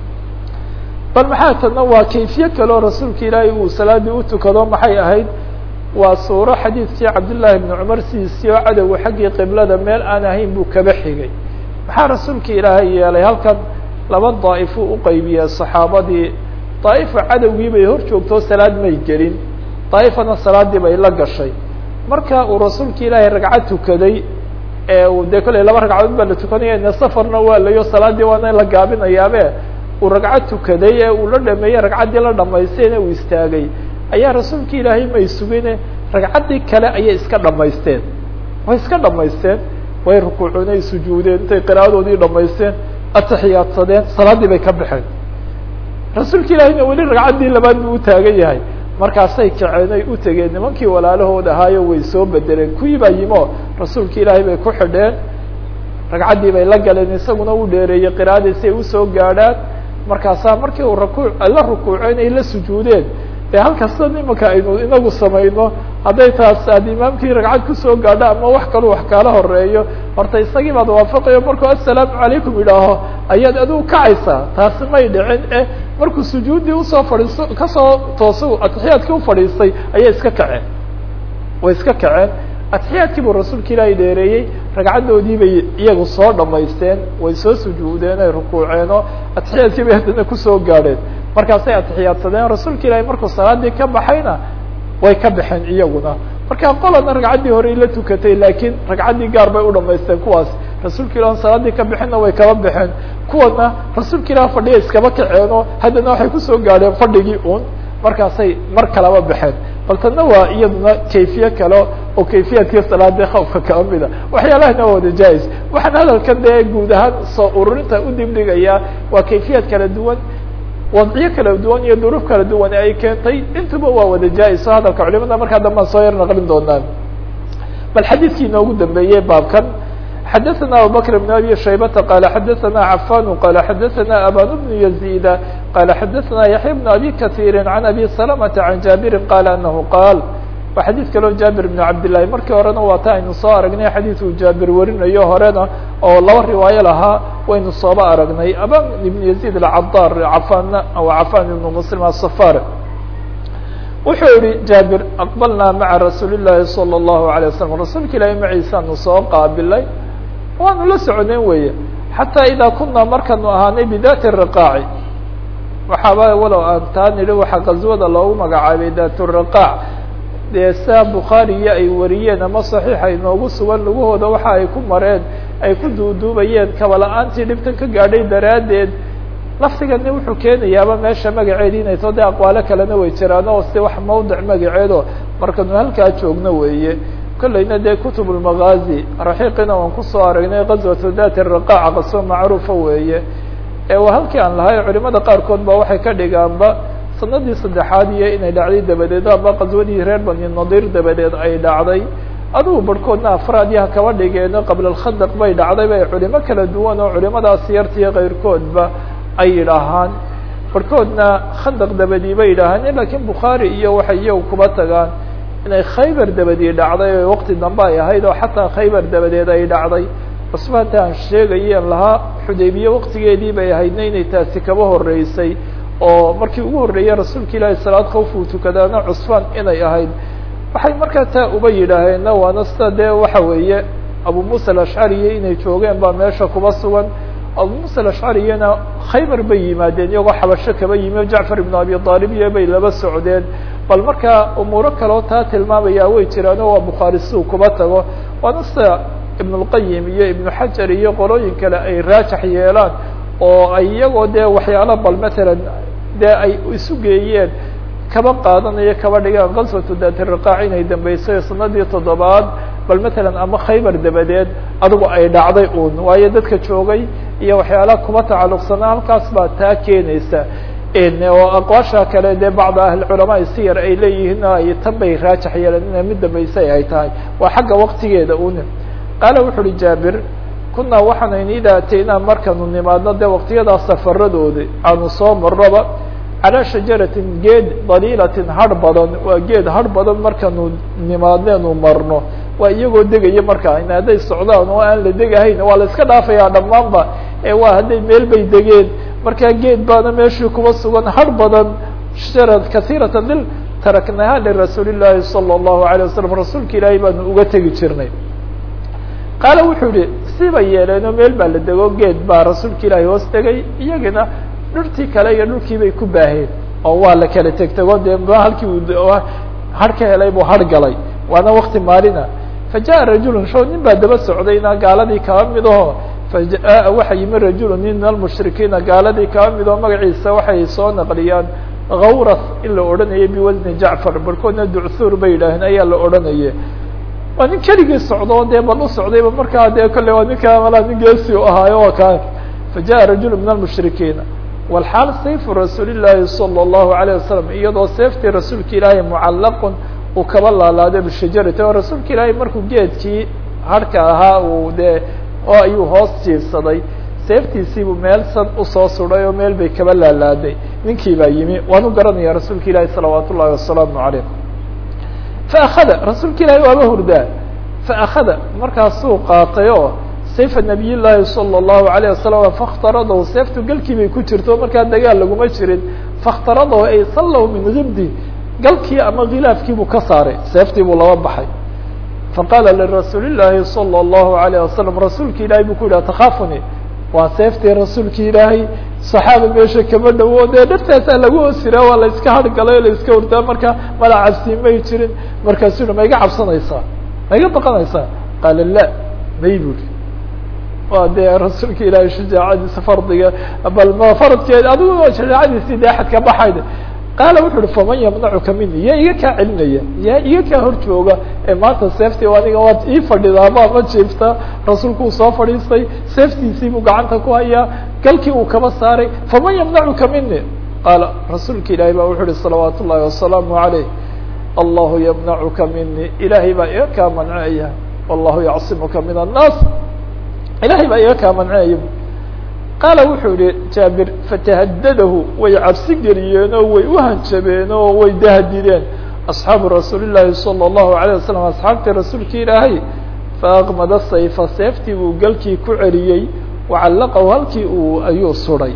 bal maxaa tadna waa kayfiye kaleo rasuulka ilaahay uu salaadii utukado maxay ahayd waa suuro xadiidkii cabdillaahi bni cumar sidiisii oo cadowga xaggii qiblada meel aan ahayn buu kaba xigay maxaa rasuulka ilaahay yeelay halkan laba daa'ifuu uqaybiyey saxaabadii daa'ifa cadowgii bay hor joogtoo salaad may gelin daa'ifana salaadii bay la gashay marka uu rasuulka ilaahay ragcad tukaday ee uu dee kolley laba ragcadood baa la tukanaya ine safarna waa layo salaadii waana in la gaabinayaabe uu ragcad tukaday ee uu la dhameeyey ragcaddii la dhamaystayna uu istaagay ayaa rasuulka ilaahay may sugine ragcaddii kale ayay iska dhamaysteen way iska dhamaysteen way rukuuceen ay sujuudeen intay qiraadoodii dhamaysteen ataxiyaadsadeen salaaddii bay ka baxeen rasuulka ilaahayna weli ragcaddii labaad buu utaagan yahay markaasay kaceen ay u tegeen nimankii walaalahood ahaayo way soo bedeleen kuwii baa yimo rasuulka ilaahay bay ku xidheen ragcaddii bay la galeen isaguna u dheereeyey qiraadii si ay usoo gaadhaan markaasaa markii uu rakuuc la rukuuceen ay la sujuudeen dee halkasta imanka aynu inagu samayno hadday taas aad imaamkii ragcad kusoo gaadho ama wax kaluu wax kaala horeeyo horta isagii baad waafaqayo markuu assalaamu calaykum idhaaho ayaad adigu kacaysaa taasi may dhicin e markuu sujuuddii usoo fadhiisto kasoo tooso atixiyaadkii ufadhiistay ayay iska kaceen way iska kaceen atixiyaadkii buu rasuulka ilaahay dheereeyey ragcaddoodii bay iyagu soo dhamaysteen way soo sujuudeen ay rukuuceenoo atixiyaadkii bay haddana kusoo gaadheen markaasay atixiyaadsadeen rasuulka ilaahay markuu salaadii ka baxayna way ka baxeen iyaguna marka qolana ragcaddii horey la tukatay laakiin ragcaddii gaar bay u dhamaysteen kuwaas rasuulka ilah salaadii ka bixinna way kaba baxeen kuwana rasuulka ilah fadhiya iskaba kaceenoo haddana waxay kusoo gaadheen fadhigii un markaasay mar kalaba baxeen bal tana waa iyaduna kayfiye kale oo kayfiyaadkii salaada khawfka kala mida waxyaalahana waa wada jaa-is waxaan hadalkan dee guud ahaan soo ururinta u dibdhigayaa waa kayfiyaad kala duwan wadciyo kala duwan iyo duruuf kala duwan ay keentay intuba waa wada jaa-is oo hadalka culimada markaa dambaan soo yar naqlin doonaan bal xadiidkii inoogu dambeeyey baabkan xadaثna abubakr بn abi shaybata qala xadaثna cafan qala xadaثna aban bn yazida qala xadaثna yaحya bn abi kaثيiri عan abi salamةa عan jaabiri qala anahu qaal waa xadiid kaleo jaabir bn cabdillahi markii horena waa ta aynu soo aragnay xadiidkuu jaabir warinayo horena oo laba riwaayo lahaa waynu sooba aragnay aban ibn yazid acadar cafan cafan ibn muslim asafar wuxuu yihi jaabir aqbalnaa maca rasuuli llahi salى الlahu عalيه waslm rasuulka ilaahi maciisaanu soo qaabilay waanu la socdeen weeye xataa idaa kunaa markaanu ahaanay bidati riqaaci waxaaba walow aan taa nidhi waxaa qaswada loogu magacaabay dat riqaac dee saa bukhaariyo ay wariyeen ama saxiixa inoogu sugan lugahooda waxa ay ku mareen ay ku duuduubayeen kaba-la-aantii dhibtan ka gaadhay daraaddeed laftigani wuxuu keenayaaba meesha magaceedi inay too dee aqwaalo kalena way jiraan oo si wax mawdic magaceedo markanu halkaa joogno weeye kollayna dee kutub lmagaazi raxiiqina waan kusoo aragnay qaswatu dati riqaaca qaso macruufa weeye ee waa halkii aan lahay culimada qaarkood ba waxay ka dhigaanba sanadii saddexaad iyo inay dhacday dabadeed aba qaswadii reer bani nadiir dabadeed ay dhacday adugu barhkoodna afraad yaha kaba dhigeeno qabla alkhandaq bay dhacday bay culimo kala duwan oo culimadaas yartiyo kayrkoodba ay yidhaahaan barhkoodna khandaq dabadii bay yidhaahaan lakiin bukhaari iyo waxay iyagu kuba tagaan inay khaybar dabadii dhacday oo waqti dambe ay ahayd oo xataa khaybar dabadeed ay dhacday cusbaanta aan sheegayeen lahaa xudaybiye waqtigeedii bay ahaydna inay taasi kaba horeysay oo markii ugu horreeyey rasuulka ilaahi salaad khawf uu tukadaana cusfaan inay ahayd waxay markaa taa uba yidhaaheenna waana sida dee waxa weeye abu muusa alashcariya inay joogeen baa meesha kuba sugan abu muusa alashcariyana khaybar bay yimaadeen iyagoo xabasho kaba yimi jacfar ibnu abi aalib iyo bay laba socdeen bal markaa umuuro kaleo taa tilmaamaya way jiraano waa bukhaari siduu kuba tago waana sida ibn اlqayim iyo ibnu xajar iyo qolooyin kale ay raajax yeelaan oo ay iyagoo dee waxyaalo bal matalan dee ay isu geeyeen kaba qaadanayo kaba dhigaan kaswatu dati riqaac inay dambeysay sanadii toddobaad bal matalan ama khaybar dabadeed adigu ay dhacday un waayo dadka joogay iyo waxyaalaha kuba tacalluqsanaa halkaas baa taa keenaysa oo aqwaasha kale dee bacd ahliculamaa siyar ay leeyihiin ay tan bay raajax yeeleen ina mid dambaysay ay tahay waa xagga waktigeeda una qaala wuxu uhi jaabir kunaa waxaanayn idaa ataynaa markanu nimaadno dee waktiyadaa safaradooda aanu soo marnoba calaa shajaratin geed daliilatin har badan waa geed har badan markanu nimaadneenu marno waa iyagoo degaya markaa in hadday socdaan oo aan la degahayn waa la iska dhaafayaa dhammaanba ee waa hadday meel bay degeen markaa geed baana meeshii kuba sugan har badan sharad kasiirata dil taraknaha lirasuuli llaahi salى اllahu alيه wasalam rasuulka ilaahay baanu uga tegi jirnay qaala wuxuu yihi sibay yeeleenoo meel baa la dego geed baa rasuulka ilaahay hoos tegay iyagina dhurtii kale iyo dhulkii bay ku baaheen oo waa la kala tegtego dee halkii uu har ka helay buu har galay waana wakti maalina fajaءa rajulu sho nin baa daba socdayna gaaladii kaba mid aho fajaءa waxa yimi rajulu nin min almushrikiina gaaladii kaba mid oo magaciisa waxay soo naqliyaan gawras in la odhanayay biwasni jacfar barkoodna ducthuur bay yidhaaheen ayaa la odhanaye waa nin keligii socdo dee bal u socdayba markaa dee kolley waa ninkaa malaa nin geesi u ahaayo waa kaa fajaءa rajulu min almushrikiina walxaal sayfu rasuuli llaahi salى اllahu alayه wasalam iyadoo seeftii rasuulka ilaahay mucallaqun uu kaba laalaaday bishajarati oo rasuulka ilaahay markuu geedkii harhka ahaa uu dee oo ayuu hoos jiifsaday seeftiisiibuu meel san usoo suday oo meel bay kaba laalaaday ninkii baa yimi waan u garanaya rasuulka ilaahi salawaat ullahi wasalaamu calayh faakada rasuulka ilaahay waaba hurdaa faakada markaasuu qaatay oo sayfa nabiy llaahi salى اllahu alayه wasalam fakhtaradahu seeftu galkii bay ku jirto markaa dagaal laguma jirin fakhtaradahu ay sallahu min gibdi galkii ama khilaafkii buu ka saaray seeftii buu laba baxay faqaala lirasuuli llaahi salى اllahu alayه wasalam rasuulki ilahay buu ku yidhi atakhaafuni waa seeftii rasuulki ilaahay saxaaba meesha kama dhowo dee dhartaasaa lagu hoosiraa waa la iska hargalay o la iska hurdaa marka mala cabsi may jirin markaasuu yihi ma iga cabsanaysaa ma iga baqanaysaa qaala la may buri waa dee rasuulka ilaahay shajaacadiisa fardiga bal ma faradkeed adigu shajaacadiisii dee axad ka baxayd qaala wuxu uhi faman yamnacuka mini yaa iga kaa celinaya yaa iga kaa hor jooga ee maanta seeftii aniga waad ii fadhidaa ma ma jiifta rasuulku uu soo fadhiistay seeftiisii buu gacanta ku hayaa galkii uu kaba saaray faman yamnacuka mini qaala rasuulka ilaahay baa wuxu uhi salawaat ullahi wasalaamu عalayh allahu yamnacuka mini ilaahay baa iga kaa manceeya wallahu yacsimuka min annaas ilahay baa iga kaa manceeya qaala wuxuu yihi jaabir fatahadadahu way cabsi geliyeen oo way uhanjabeen oo way dahadideen asxaabu rasuuli llaahi salى اllahu alayه wasalam asxaabtii rasuulki ilaahay faaqmada sayfa seeftii buu galkii ku celiyey wacallaqahu halkii uu ayuu suday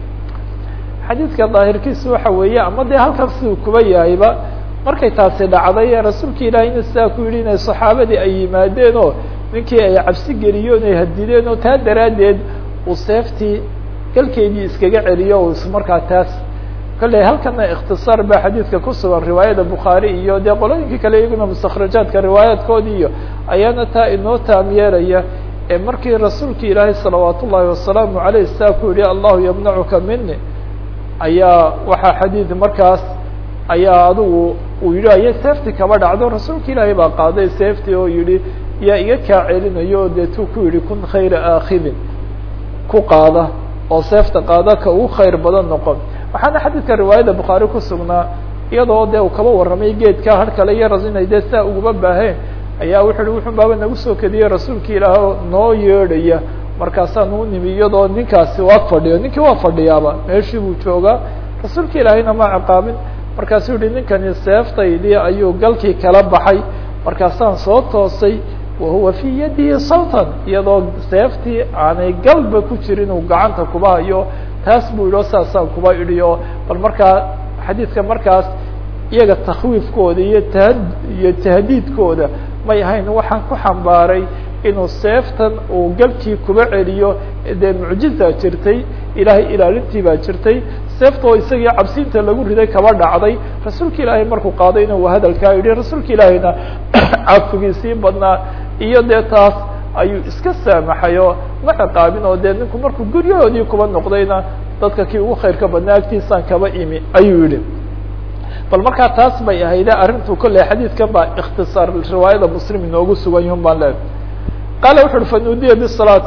xadiidka daahirkiisu waxa weeye ama dee halkan siduu kuba yahayba markay taasi dhacday rasuulka ilaahayna sidaa ku yidhi inay saxaabadii ay yimaadeen oo ninkii ay cabsi geliyeen ay hadideen oo taa daraaddeed uu seeftii galkeedii iskaga celiyo o ismarkaa taas kolley halkana ikhtisaar baa xadiidka ku sugan riwaayada bukhaari iyo dee qolooyinkii kale iyaguna mustakhrajaadka riwaayaadkoodii iyo ayaana taa inoo taam yeelaya ee markii rasuulka ilaahay salawaat ullaahi wasalaamu aleyh saa ku yihi allahu yamnacuka mini ayaa waxaa xadiid markaas ayaa adigu uu yihi aya seeftii kaba dhacdo rasuulka ilaahay baa qaaday seeftii oo yihi yaa iga kaa celinayo o dee tuu ku yihi kun khayra aakidin ku qaada oo seefta qaada ka ugu khayr badan noqon waxaana xadiidka riwaayada bukhaari ku sugnaa iyadoo dee uu kaba warramay geedkaa har kale iyo rasinay dee saa uguma baaheen ayaa wuxu uhi wuxun baaba nagu soo kediyey rasuulka ilaah noo yeedhaya markaasaan u nimi iyadoo ninkaasi waa fadhiyo ninkii waa fadhiyaaba meeshii buu joogaa rasuulka ilaahayna ma ciqaabin markaasuu yihi ninkani seeftaydii ayuu galkii kala baxay markaasaan soo toosay wahuwa fii yadihi saltan iyadoo seeftii aanay galba ku jirin uu gacanta kuba hayo taas buu yidhi o saasaan kuba idhiyo bal markaa xadiidka markaas iyaga takwiifkooda iyo ta iyo tahdiidkooda may ahayn waxaan ku xambaaray inuu seeftan uu galkii kuba celiyo dee mucjiza jirtay ilaahay ilaalintii baa jirtay seefta oo isagii cabsiinta lagu riday kaba dhacday rasuulka ilaahay markuu qaadayna uu hadalkaa yidhi rasuulka ilaahayna cafigiisii badnaa iyo dee taas ayuu iska saamaxay oo ma ciqaabin oo dee ninku markuu guryahoodii kuba noqdayna dadka kii ugu khayrka badnaa agtiisaan kaba imi ayuu yihi bal markaa taas bay ahayde arrintu kolley xadiidkan baa ikhtisaar riwaayada muslim inoogu sugan yihun baan leehay qaala wuxu uhi fanuudiya bisalaati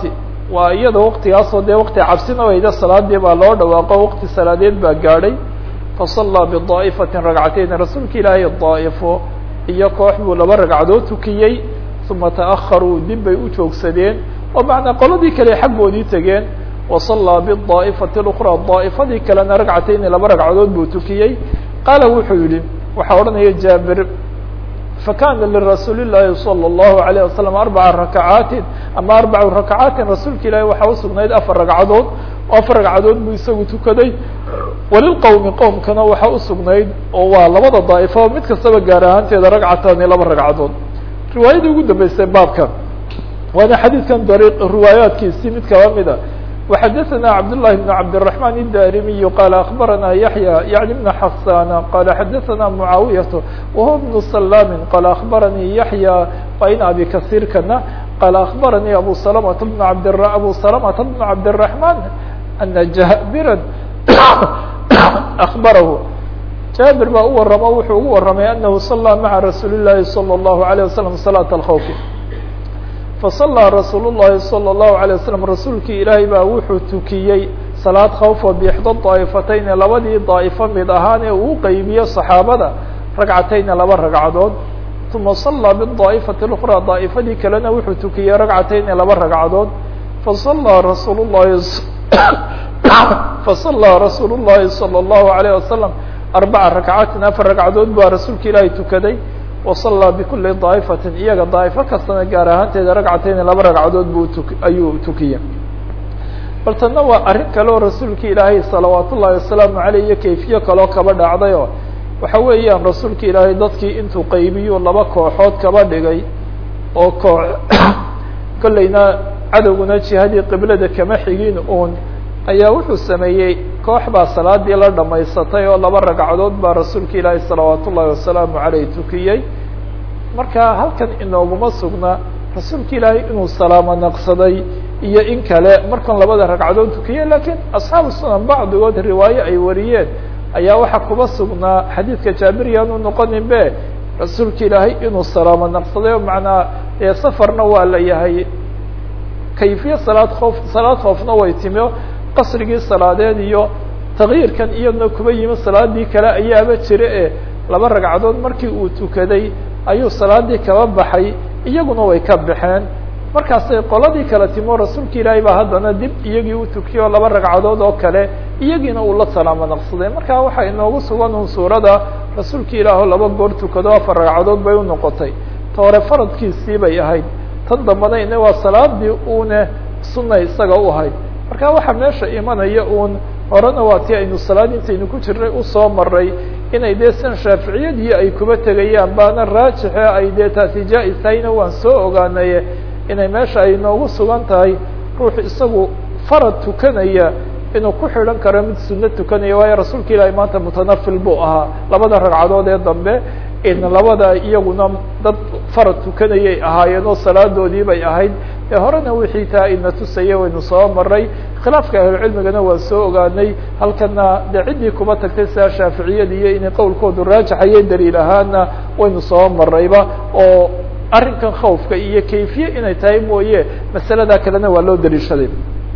waa iyada waktigaasoo dee wakti cabsina wayda salaadii baa loo dhawaaqo wakti salaadeed baa gaadhay fasallaa bidaa'ifatin ragcatayn rasuulka ilaahay daa'ifo iyo koox buu laba ragcadood tukiyey uma ta'aharuu dib bay u joogsadeen oo macnaa qoladii kale xaggoodii tegeen wasallaa bidaa'ifati اlأkraa daa'ifadii kalena ragcatayni laba ragcadood buu tukiyey qaala wuxuu yihi waxaa odhanaya jaabir fakana lirasuuli الlahi salى الlahu عalيه wasalam arbaca rakacaatin ama arbacu rakacaatin rasuulka ilaahi waxaa usugnayd afar ragcadood oo afar ragcadood buu isagu tukaday walilqowmi qowmkana waxaa usugnayd oo waa labada daa'ifo mid kastaba gaar ahaanteeda ragcatani laba ragcadood riwaayadii ugu dambeysay baabka waana xadiidkan dariiq riwaayaatkiisii mid kaba mida وxadثna cبdاللahi بن cبدالرحمن الdاrimiي qال أخبرnا يحيى يعني بن حسان qال xadثna معاaوية وهو بن سلام qال أخبرني يحيى وin أبي كثيرkana qال أخبرني أبو سلمة بن عبد أبو سلمة بن عبدالرحمن أن جابرا أخبره jابر baa u waramo wuxuu ugu waramay أنه صلى mعa رasuuل اللahi صلى الله عليه وسلم صلاة الخوف fasallaa rasuul llahi salى الlahu عalيه waslm rasuulkii ilaahay baa wuxuu tukiyey salaad khawfa bixda daa'ifatayni labadii daa'ifo mid ahaan ee uu qeybiyo saxaabada ragcatayni laba ragcadood uma sallaa bidaa'ifati اlأkraa daa'ifadii kalena wuxuu tukiyey ragcatayni laba ragcadood fasallaa rasuul llahi fasallaa rasuul الlahi salى الlahu عalيه wasalam arbaca rakcaatin afar ragcadood baa rasuulka ilaahay tukaday wasallaa bikuli daa'ifatin iyaga daa'ifo kastana gaar ahaanteeda ragcatayni laba ragcadood buu tu ayuu tukiyey bal tanna waa arrin kale oo rasuulka ilaahay salawaat ullahi wasalaamu aleyh iyo kayfiye kaloo kaba dhacday oo waxa weeyaan rasuulka ilaahay dadkii intuu qaybiyo laba kooxood kaba dhigay oo koox kollayna cadowguna jihadii qiblada kama xigin uun ayaa wuxuu sameeyey koox baa salaadii la dhamaysatay oo laba ragcadood baa rasuulka ilaahi salawaat ullahi wasalaamu aleyh tukiyey marka halkan inooguma sugna rasuulka ilaahay inuu salaamo naqsaday iyo in kale markan labada ragcadood tukiyey lakiin asxaabu sunan bacdigood riwaaye ay wariyeen ayaa waxaa kuba sugnaa xadiidka jaabiriyaan u noqonin be rasuulka ilaahay inuu salaamo naqsaday oo macnaa ee safarna waa la yahay kayfiye salaad oof salaad khoofna way timi qasrigii salaadeed iyo takyiirkan iyadna kuba yimi salaadii kale ayaaba jira e laba ragcadood markii uu tukaday ayuu salaadii kaba baxay iyaguna way ka baxeen markaasay qoladii kale timo rasuulka ilaahay baa haddana dib iyagii u tukiyo laba ragcadood oo kale iyagiina uu la salaamo naqsaday marka waxaa inoogu sugan un suurada rasuulka ilaah oo laba goor tukado afar ragcadood bay unoqotay ta hore faradkiisii bay ahayd tan dambana ina waa salaadii uune sunna isaga u ahayd marka waxaa meesha imanaya uun horena waa tii aynu salaad intaynu ku jirnay usoo maray inay dee san shaaficiyadii ay kuba tegayaan baana raajixe ay dee taasi jaa-is tahayna waan soo ogaanaye inay meesha ay noogu sugan tahay ruux isagu farad tukanaya inuu ku xidhan karo mid sunno tukanaya waayo rasuulka ilaahi maanta mutanafil buu ahaa labada ragcadood ee dambe in labada iyaguna dad farad tukanayay ahaayeen oo salaadoodii bay ahayd ee horena wixii taa ina tusaya waynu soo maray khilaafka ahlucilmigana waan soo ogaanay halkana dee ciddii kuba tagtay sidaa shaaficiyadiiyo inay qowlkoodu raajaxaye daliil ahaana waynu soo marayba oo arrinkan khawfka iyo kayfiye inay tahay mooye masaladaa kalena waa loo daliishaday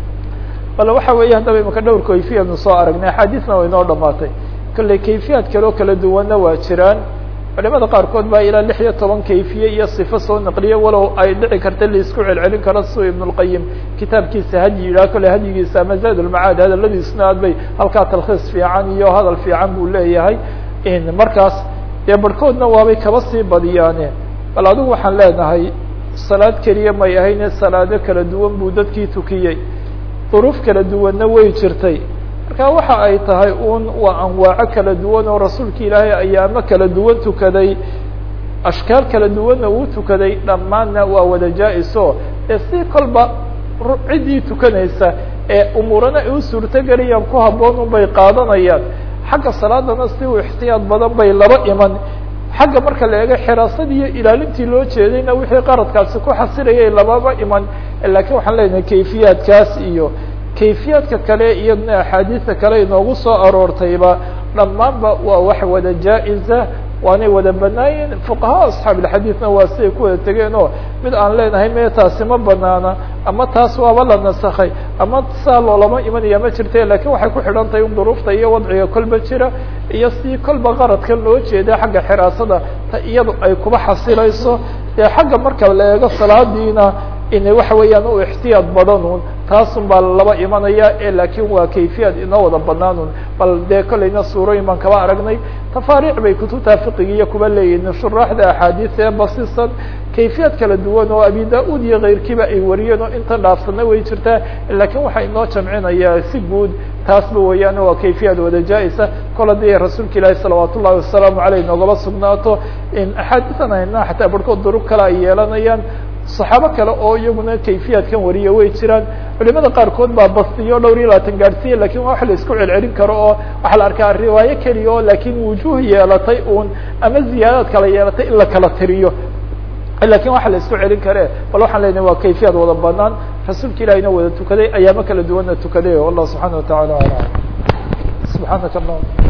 bal waxa weeye haddaba imaka dhowr kayfiyanu soo aragnay axaadiisna way noo dhamaatay kolley kayfiyaad kale oo kala duwanna waa jiraan culimada qaarkood baa ilaa lix iyo toban kayfiye iyo sifo soo naqliye walow ay dhici karta laisku celcelin karo siu ibn اlqayim kitaabkiisa hadyi yidhaha kolley hadyigiisa ama zaad ulmacaad hadaladiisuna aad bay halkaa talkhiis fiican iyo hadal fiican buu leeyahay markaas dee barhkoodna waabay kaba sii badiyaane bal adigu waxaan leenahay salaad keliya may ahayne salaado kala duwan buu dadkii tukiyey duruuf kala duwanna way jirtay marka waxa ay tahay un waa anwaaco kala duwan oo rasuulka ilaahay ayaamo kala duwan tukaday ashkaal kala duwanna uu tukaday dhammaanna waa wada jaa-iso ee si kolba ciddii tukanaysa ee umuurana ay u suurtogelayaan ku habboon un bay qaadanayaan xagga salaadana si u ixtiyaad badan bay laba iman xagga marka la eego xiraasadii iyo ilaalintii loo jeedayna wixii qaradkaasi ku xasilayay lababa iman lakiin waxaan leenahay kayfiyaadkaas iyo kayfiyaadka kale iyadna axaadiista kale inoogu soo aroortayba dhammaanba waa wax wada jaa-isa waanay wada banaayen fuqahaa asxaab ilxadiidna waa siday ku wada tegeen oo mid aan leenahay me taasi ma banaana ama taas waaba la nasakhay ama saa loolama imanaya ma jirte lakin waxay ku xidhan tahay in duruufta iyo wadciga kolba jira iyo si kolba qaradkan loo jeeda xagga xiraasada ta iyadu ay kuba xasilayso dee xagga marka la eego salaadiina in waxa weeyaan u ixtiyaad badanun taasun baa laba imanaya e laakin waa kayfiyad inoo wada banaanun bal dee kolleyna suurooyin baan kaba aragnay tafaariic bay kutubta fiqigiiyo kuba leeyihin shuraaxda axaadiis ee basisan kayfiyad kala duwan oo abi da-ud iyo keyrkiiba ay wariyeen oo inta dhaafsana way jirtaa lakin waxaa inoo jamcinaya si guud taasba weeyaan waa kayfiyad wada jaa-isa kol haddii rasuulka ilaahi salawaat ullahi wasalaamu aleyh noogaba sugnaato in axaadiisan hayna xataa barhkood durug kale ay yeelanayaan saxaabo kale oo iyaguna kayfiyadkan wariya way jiraan culimada qaarkood baa bastiyo dhowr iyo labaatan gaadhsiiya lakin waa wax la isku celcelin karo oo waxaa la arkaa riwaayo keliya oo lakin wujuh yeelatay un ama ziyaadaad kala yeelatay in la kala tiriyo lakin waxa la isku celin kare bal waxaan leenahay waa kayfiyad wada banaan rasuulka ilahina wada tukaday ayaamo kala duwanna tukaday wallah subxaana wataعala alam subxaanaka allah